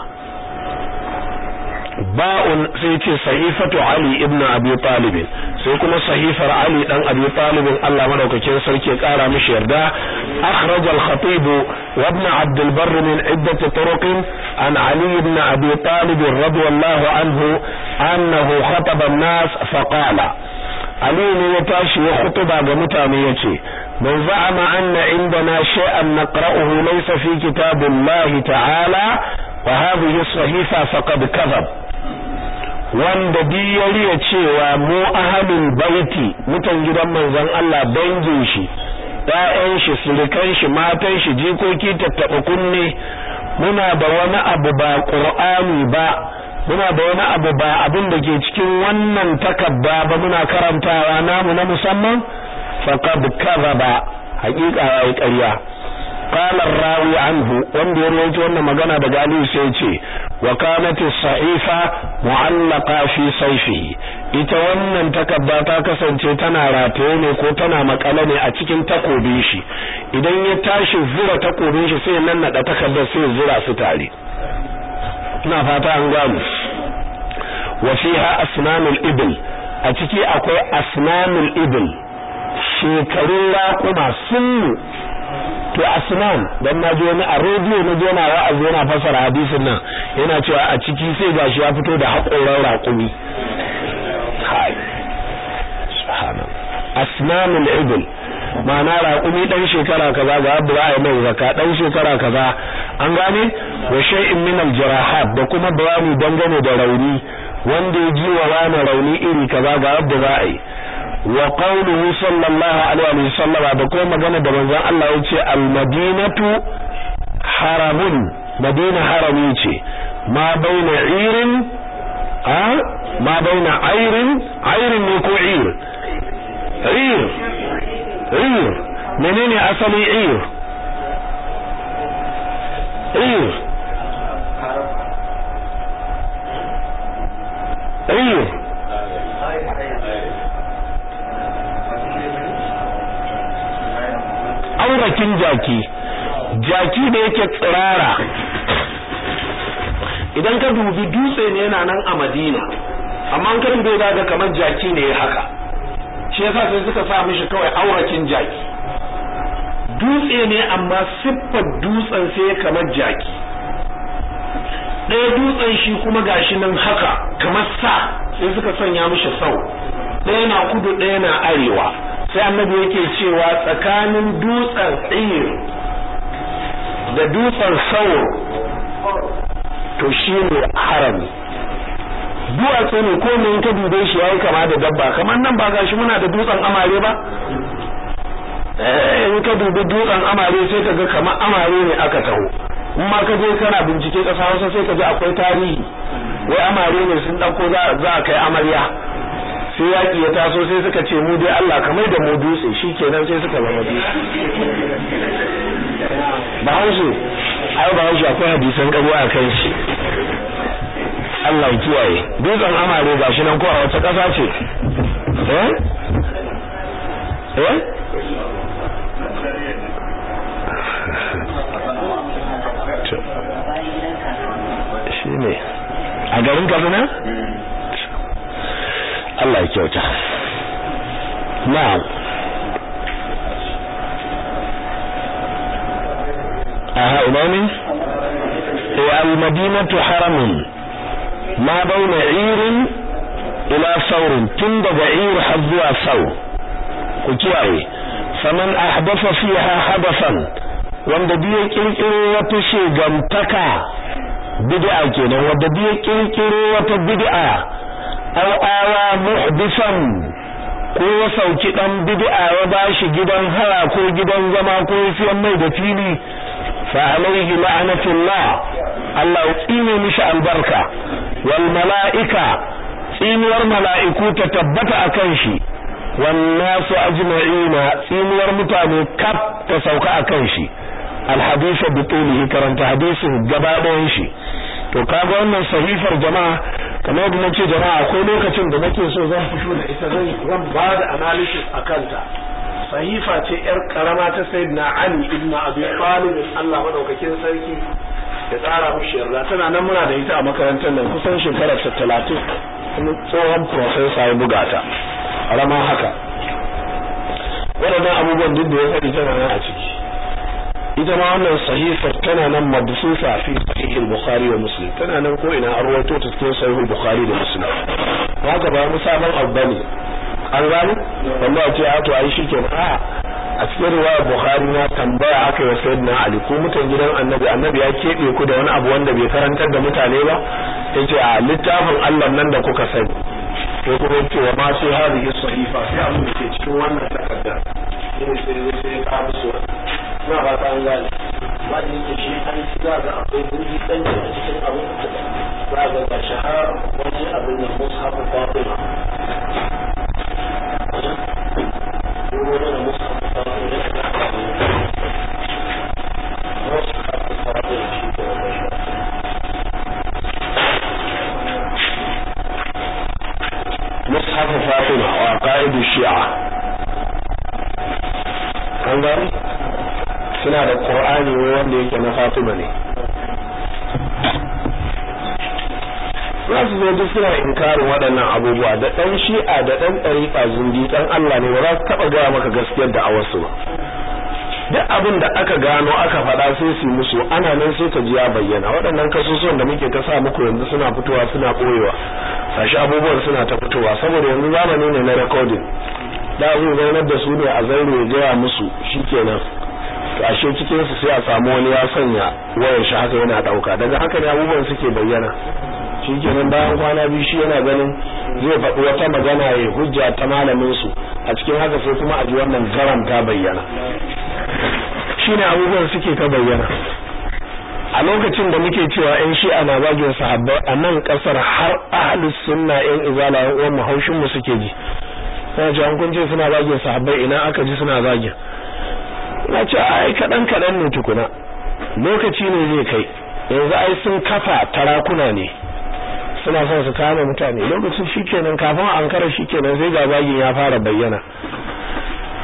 [SPEAKER 1] ba'un sai ce sahifatu Ali ibn Abi Talib sai kuma sahifar Ali dan Abi Talib Allah madaukakin sarki ya kara mishi yarda akhraj al-Khatib wa ibn Abd al-Barr min iddat turuq an Ali ibn Abi Talib radiyallahu anhu annahu khataba an-nas fa qala Ali ne ya tashi ya khutuba ga mutane yace man za'ama anna indana shay'an naqra'uhu laysa fi kitabillahi ta'ala wa hadhihi as-sahifa faqad kadhab wanda ya cewa mu ahalul baiti mutan gidan manzon Allah dangin shi ƴaƴan shi surukan shi matan shi jikoki tattaɓa kunne muna da wani abu ba qur'ani ba muna da wani abu ba abin da ke cikin wannan takabba ba muna karantawa namu na musamman faqad kadhaba haƙiƙa yayi ƙarya قال الراوي عنه wanda ya rawaito wannan magana da Aliyu sai ce wa kanat as-sahifa mu'allaqa fi sayfihi ita wannan takarda ta kasance tana rataye ne ko tana makale ne a cikin takobin shi idan ya tashi zura takobin shi sai nan nada takardar sai zura su tare ina fata an gamu wa fiha asnanul ibl a ciki akwai asnanul ibl shekarun raƙuma sunnu to asnan dan naji wani a rediyo na ji yana wa'azi yana fasara hadisin nan yana cewa a ciki sai gashi ya fito da haƙoran raƙumi kai subhana asnanul ibl ma'ana raƙumi dan shekara kaza ga abu za a yi mai zaka dan shekara kaza an gane wa shay'in min al jarahat da kuma bayani dangane da rauni wanda ya ji wa wani rauni iri kaza ga abu za a yi wa qawluhu sallallahu alaihi wa sallam da kuma magana da manzon Allah yace al-madinatu haramun madina harami ce ma baina irin a ma baina airin airin ne ko ir ir ir menene asali ir ir jaki jaki da yake tsirara idan ka dubi dutse ne yana nan a Madina amma an kan bai daga kamar jaki ne haka shi yasa sai suka sa mishi kawai aurakin jaki dutse ne amma siffar dutsen sai kamar jaki ɗaya dutsen shi kuma gashi nan haka kamar sa sai suka sanya mishi sau ɗaya na kudu ɗaya na arewa sai annabi yake cewa tsakanin dutsen tsir da dutsen saur to shi ne harami duwatsu ne ko ne ka dube shi yayi kama da dabba kamar nan ba gashi muna da dutsen amare ba eh in ka dubi dutsen amare sai ka ga kamar amare ne aka taho in ma ka je kana bincike kasa Hausa sai ka ji akwai tarihi wai amare ne sun dauko za a kai amarya sai yaki ya taso sai suka ce mu dai Allah kamar da mu dutse shikenan sai suka zama dutse Bahaushe ai Bahaushe akwai hadisan kabo a kan shi Allah ya kiyaye dutsen amare gashi nan ko a wata kasa ce eh eh shine a garin Kaduna Allah ya kyauta na'am aha ina ne eh al-madinatu haramun ma bauna irin ila saurin tun daga ir har zuwa sau ku kiyaye faman ahdatha fiha hadathan wanda biye kirkiro wata shegantaka bid'a kenan wanda biye kirkiro wata bid'a aw awa muhdisan ko ya sauki dan bid'a ya bashi gidan haya ko gidan zama ko siyan mai da fili fa alaihi la'natullah Allah ya tsine mishi albarka wal mala'ika tsinuwar mala'iku ta tabbata akan shi wan nasu ajma'ina tsinuwar mutane kaf ta sauka akan shi alhadisa bitulihi karanta hadisin gaba ɗayan shi to kaga wannan sahifar jama'a kamar yadda nace jama'a akwai lokacin da nake so zan fito da ita zan zan ba da analysis akan ta sahifa ce yar karama ta sayyidina Ali ibn Abi Talib Allah madaukakin sarki ya tsara mushi yarda tana nan muna da ita a makarantar nan kusan shekarar ta 30 wani tsohon professor ya buga ta rama haka waɗannan abubuwan duk da ya faɗi tana nan a ciki ita ma wannan sahifar tana nan mabsusa fi sahih al-bukhari wa muslim tana nan ko ina an rawaito ta cikin sahih al-bukhari da muslim haka ba mu sabon abu bane an gani wanda ce a to ai shikenan a a cikin riwayar bukhari na tambaya aka yi sayyidina ali ko mutan gidan annabi annabi ya kebe ku da wani abu wanda bai karantar da mutane ba yace a littafin Allah nan da kuka sani ko kuma yace wa ma sai hadhihi sahifa sai abin da ke cikin wannan takarda sai sai sai ka musu na ba ta gane ba da yake shi an ci za ga akwai gurbi dan a cikin abin da za ga ga shahar wani abin da mushafu fatima ko wani mushafu fatima ne da mushafu fatima shi ke mushafu fatima wa qa'idu shi'a an gani suna da Qur'ani wanda yake na Fatima ne za su zo duk suna inkarin waɗannan abubuwa da ɗan shi'a da ɗan ɗariƙa zindi ɗan Allah ne ba za su taɓa gaya maka gaskiyar da a wasu ba duk abin da aka gano aka faɗa sai su musu ana nan sai ka ji ya bayyana waɗannan kasusuwan da muke ta sa muku yanzu suna fitowa suna ɓoyewa sashi abubuwan suna ta fitowa saboda yanzu zamani ne na recording da zai zaunar da su ne a zaure ya gaya musu shikenan to ashe cikin su sai a samu wani ya sanya wayar shi haka yana dauka daga haka ne abubuwan suke bayyana shikenan bayan kwana biyu shi yana ganin zai faɗi wata magana ya hujja ta malamin su a cikin haka sai kuma a ji wannan garam ta bayyana shine abubuwan suke ta bayyana a lokacin da muke cewa yan shi'a na zagin sahabbai a nan kasar har ahlus sunna yan izala yan uwan mu haushin mu suke ji sai ce an kun ce suna zagin sahabbai ina aka ji suna zagin na ce ai kaɗan kaɗan ne tukuna lokaci ne zai kai yanzu ai sun kafa tarakuna ne suna son su kama mutane lokacin shikenan kafin an kara shikenan sai ga bagin ya fara bayyana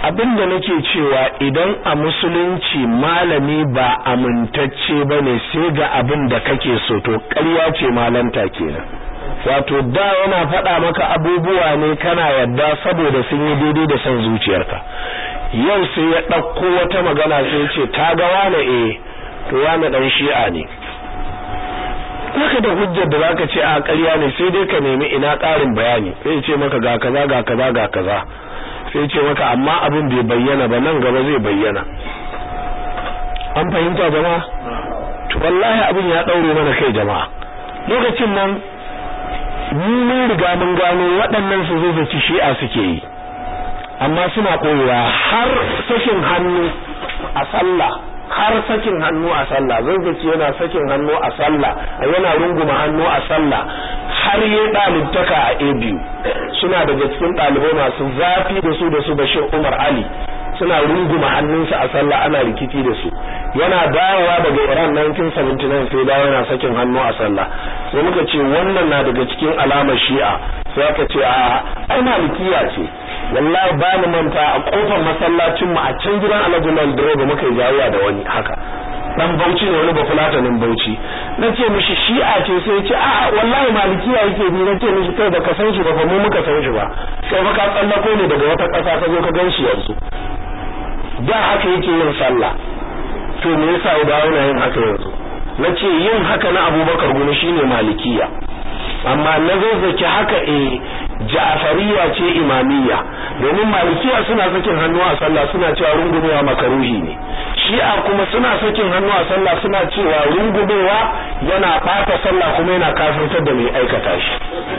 [SPEAKER 1] abinda nake cewa idan a musulunci malami ba amintacce bane sai ga abin da kake so to ƙarya ce malanta kenan wato da yana faɗa maka abubuwa ne kana yadda saboda sun yi daidai da son zuciyarka yau sai ya ɗauko wata magana sai ce ta ga wane eh to wane dan shi'a ne haka da hujjar da zaka ce a ƙarya ne sai dai ka nemi ina ƙarin bayani sai ce maka ga kaza ga kaza ga kaza sai ce maka amma abin bai bayyana ba nan gaba zai bayyana an fahimta jama'a to wallahi abin ya daure mana kai jama'a lokacin nan mun riga mun gano waɗannan su zo zaci shi'a suke yi amma suna koyewa har sakin hannu a sallah har sakin hannu a sallah zanzaci yana sakin hannu a sallah yana runguma hannu a sallah har yi ɗalibtaka a a biyu suna daga cikin ɗalibai masu zafi da su da su bashir umar ali suna runguma hannunsa a sallah ana rikici da su yana dawowa daga iran 1979 sai dawo yana sakin hannu a sallah sai muka ce wannan na daga cikin alamar shi'a sai aka ce a ai malikiya ce wallahi ba ni manta a kofar masallacin mu a can gidan Alhaji Lal Direba muka yi jayayya da wani haka dan Bauchi ne wani bafulatanin Bauchi nace mishi shi'a ce sai ce a wallahi malikiya yake bi nace mishi kai baka san shi ba fa mu muka san shi ba kai fa ka tsallako ne daga wata ƙasa ka zo ka gan shi yanzu da haka yake yin sallah to me yasa ya dawo yin haka yanzu nace yin haka na Abubakar guni shine malikiya amma na zazzaki haka eh Ja'fariya ce imamiyya domin malikiya suna sakin hannu a sallah suna cewa rungumewa makaruhi ne shi'a kuma suna sakin hannu a sallah suna cewa rungumewa yana bata sallah kuma yana kafirtar da mai aikata shi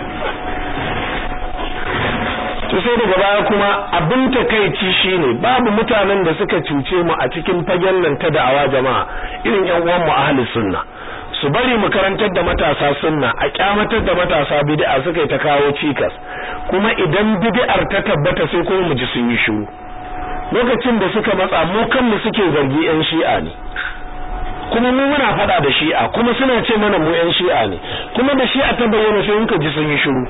[SPEAKER 1] to sai daga baya kuma abin takeici shine babu mutanen da suka cuce mu a cikin fagen nan ta da'awa jama'a irin yan uwan mu ahlus sunna su bari mu karantar da matasa sunna a kyamatar da matasa bid'a suka yi ta kawo cikas kuma idan bid'ar ta tabbata sai kuma mu ji sun yi shiru lokacin da suka matsa mu kanmu suke zargi yan shi'a ne kuma mu muna fada da shi'a kuma suna ce mana mu yan shi'a ne kuma da shi'a ta bayyana sai muka ji sun yi shiru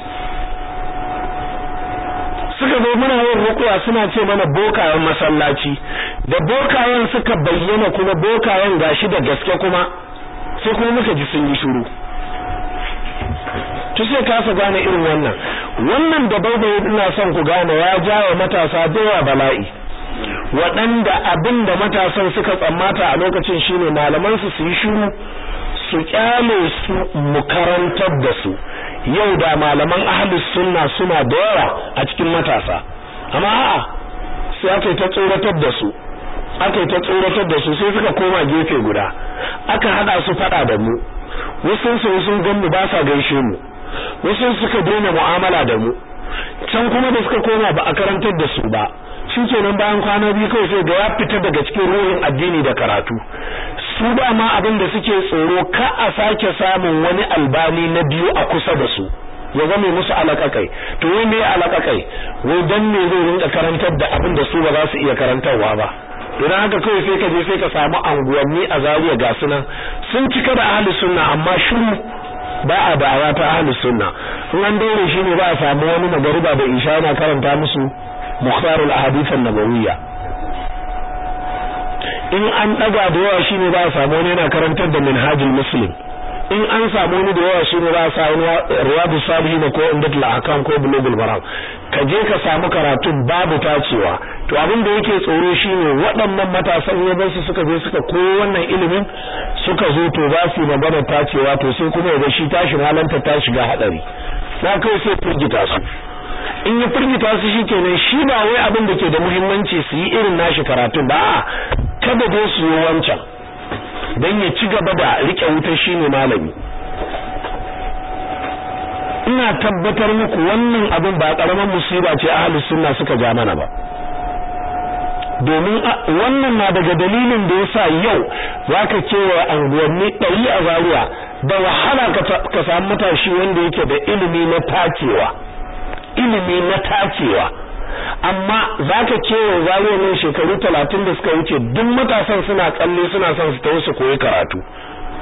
[SPEAKER 1] suka zo muna yin rukuwa suna ce mana bokayen masallaci da bokayen suka bayyana kuma bokayen gashi da gaske kuma sai kuma muka ji sun yi shiru to sai kasa gane irin wannan wannan da baibaye ina son ku gane ya jawo matasa da yawa bala'i waɗanda abin da matasan suka tsammata a lokacin shine malaman su su yi shiru su kyale su mu karantar da su yau da malaman ahlus sunna suna da yawa a cikin matasa amma a'a sai aka ta tsoratar da su aka yi ta tsoratar da su sai suka koma gefe guda aka hada su fada da mu wasu su sun ganmu ba sa gaishe mu wasu suka daina mu'amala da mu can kuma da suka koma ba a karantar da su ba shikenan bayan kwana biyu kawai sai ga ya fita daga cikin ruhin addini da karatu su ba ma abin da suke tsoro ka a sake samun wani albani na biyu a kusa da su ya zame musu alakakai to wai me alakakai wai dan me zai rinka karantar da abin da su ba za su iya karantarwa ba idan haka kawai sai ka je sai ka samu anguwanni a Zaria ga sunan sun cika da ahli sunna amma shiru ba a da'awa ta ahli sunna in an daure shi ne ba a samu wani magariba da isha yana karanta musu mukhtarul ahadith an-nabawiyya in an daga da yawa shine ba a samu wani yana karantar da minhajul muslim in an samu wani da yawa shine ba a samu riyadu salihin ko indatul ahkam ko bulugul maram ka je ka samu karatu babu tacewa to abin da yake tsoro shine waɗannan matasan yaban su suka je suka koyo wannan ilimin suka zo to za su magana tacewa to sai kuma ya shi tashi halanta ta shiga hadari na kai sai firgita su in ya firgita su shikenan shi ba wai abin da ke da muhimmanci su yi irin nashi karatu ba kada dai su yi wancan dan ya ci gaba da rike wutar shine malami ina tabbatar muku wannan abin ba karaman musiba ce ahlus sunna suka ja mana ba domin wannan na daga dalilin da yasa yau zaka kewa anguwanni ɗari a zaruwa da wahala ka samu matashi wanda yake da ilimi na tacewa ilimi na tacewa amma zaka kewa zaruwa ne shekaru talatin da suka wuce duk matasan suna tsalle suna son su tawo su koyi karatu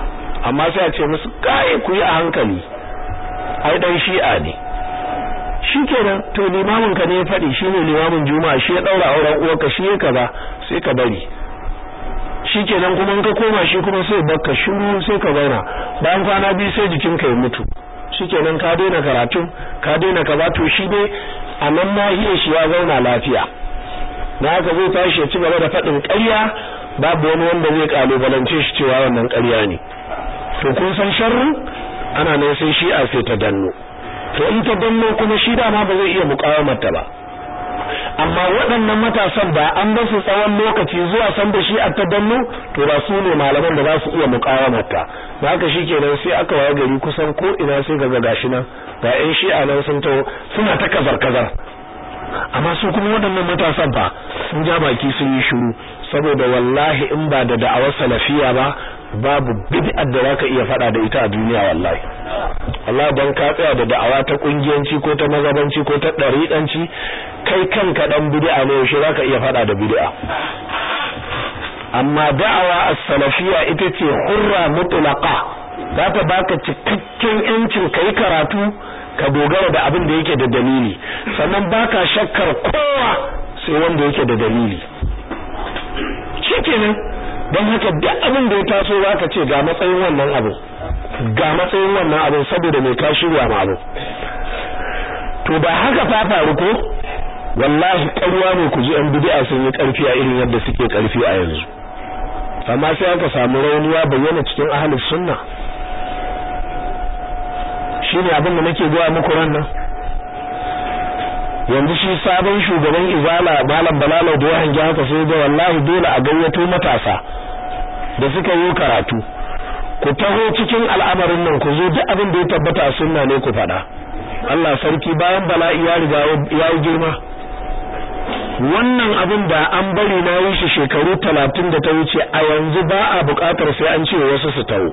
[SPEAKER 1] amma sai a ce musu kai ku yi a hankali ai dan shi'a ne shikenan to limamin ka ne ya faɗi shine limamin juma'a shi ya daura auren uwarka shi ya kaza sai ka bari shikenan kuma in ka koma shi kuma sai bakka shiru sai ka zauna bayan kwana biyu sai jikinka ya mutu shikenan ka daina karatu ka daina kaza to shi ne a nan nahiyar shi ya zauna lafiya na haka zai tashi ya ci gaba da faɗin ƙarya babu wani wanda zai kalubalance shi cewa wannan ƙarya ne to kun san sharri ana nan sai shi a sai ta danno to in ta danno kuma shi dama ba zai iya muƙawamarta ba amma waɗannan matasan ba an ba su tsawon lokaci zuwa san da shi a ta danno to ba su ne malaman da za su iya muƙawamarta ba haka shi kenan sai aka waye gari kusan ko ina sai ga gashi nan ga ƴan shi'a nan sun taho suna ta kazar kazar amma su kuma waɗannan matasan fa sun ja baki sun yi shiru saboda wallahi in ba da da'awar salafiya ba babu bid'ar da zaka iya fada da ita a duniya wallahi Allah dan ka tsaya da da'awa ta kungiyanci ko ta mazabanci ko ta dariƙanci kai kanka dan bid'a ne yaushe zaka iya fada da bid'a amma da'awa as-salafiyya ita ce hurra mutlaqa za ta baka cikakken yancin kai karatu ka dogara da abin da yake da dalili sannan baka shakkar kowa sai wanda yake da dalili shikenan don haka duk abin da ya taso zaka ce ga matsayin wannan abu ga matsayin wannan abu saboda mai ka shirya ma abu to da haka ta faru ko wallahi ƙarya ne ku ji an bid'a sun yi ƙarfi a irin yadda suke ƙarfi a yanzu amma sai aka samu rauniya bayyana cikin ahlus sunna shine abin da nake gaya muku ran nan yanzu shi sabon shugaban izala malam balalau da ya hangi haka sai ga wallahi dole a gayyato matasa da suka yi karatu ku taho cikin al'amarin nan ku zo duk abin da ya tabbata a sunna ne ku faɗa Allah sarki bayan bala'i ya riga ya yi girma wannan abin da an bari na yi shi shekaru talatin da ta wuce a yanzu ba a buƙatar sai an ce wasu su taho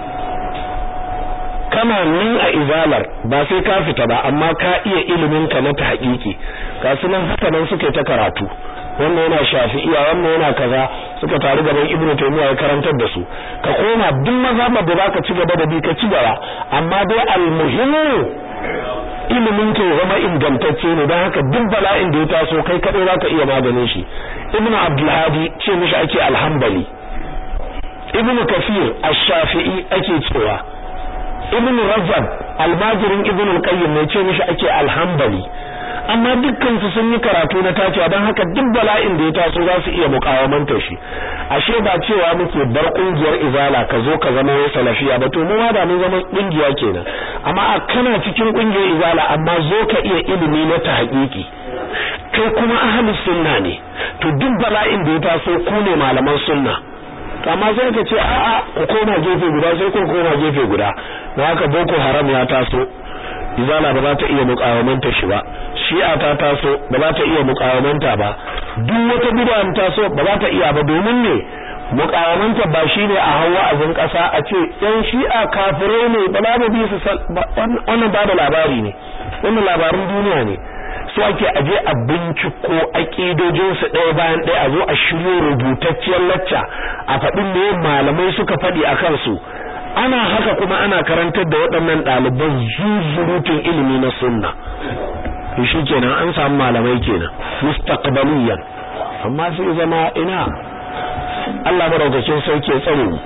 [SPEAKER 1] kana nan a izalar ba sai ka fita ba amma ka iya ilimin ka na tahqiqi ga sunan haka nan suke ta karatu wannan yana shafi'iya wannan yana kaza suka taru gaban ibnu taymiya ya karantar da su ka koma duk mazhabar da zaka ci gaba da bi ka ci gaba amma dai almuhimmu ilimin ka ya zama ingantacce ne don haka duk bala'in da ya taso kai kadai zaka iya maganin shi ibnu abdulhadi ce mishi ake alhambali ibnu kafir ash-shafi'i ake cewa ibn rajab almajirin ibn al-qayyim ne ce mishi ake alhambali amma dukkan su sun yi karatu na tacewa don haka duk bala'in da ya taso za su iya mukawamanta shi ashe ba cewa muke bar kungiyar izala ka zo ka zama wai salafiya ba to mu ma da mun zama kungiya kenan amma a kana cikin kungiyar izala amma zo ka iya ilimi na tahqiqi kai kuma ahlus sunna ne to duk bala'in da ya taso ku ne malaman sunna amma sai ka ce a'a ku koma gefe guda sai ku koma gefe guda na haka boko haram ya taso izala ba za ta iya mukawamanta shi ba shi'a ta taso ba za ta iya mukawamanta ba duk wata bid'a taso ba za ta iya ba domin ne mukawamanta ba shine a hawa azin kasa a ce yan shi'a kafirai ne ba za mu bi su wannan ba da labari ne wannan labarin duniya ne su ake aje a binciko aƙidojinsu ɗaya bayan ɗaya a zo a shiryo rubutacciyar lacca a faɗin me malamai suka faɗi a kansu ana haka kuma ana karantar da waɗannan ɗaliban zuzurutun ilimi na sunna shi kenan an samu malamai kenan mustaqbaliyan amma sai zama ina Allah madaukakin sauke tsare mu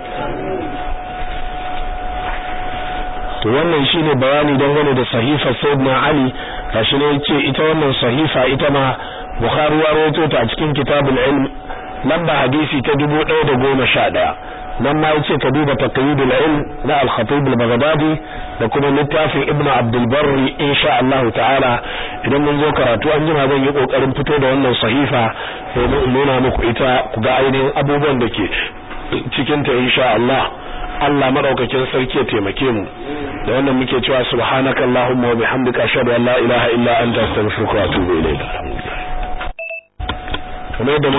[SPEAKER 1] to wannan shine bayani dangane da sahifa sayyidina Ali gashi ne yace ita wannan sahifa ita ma Bukhari ya rawaito ta a cikin kitabul ilm lamba hadisi ta 1111 nan ma yace ka duba taqyidul ilm na al-khatib al-baghdadi da kuma littafin ibnu abdul barri insha Allah ta'ala idan mun zo karatu an jima zan yi kokarin fito da wannan sahifa domin in nuna muku ita ku ga ainihin abubuwan da ke cikin ta insha Allah Allah madaukakin sarki ya taimake mu da wannan muke cewa subhanakallahumma wa bihamdika ashhadu an la ilaha illa anta astaghfiruka wa atubu ilayk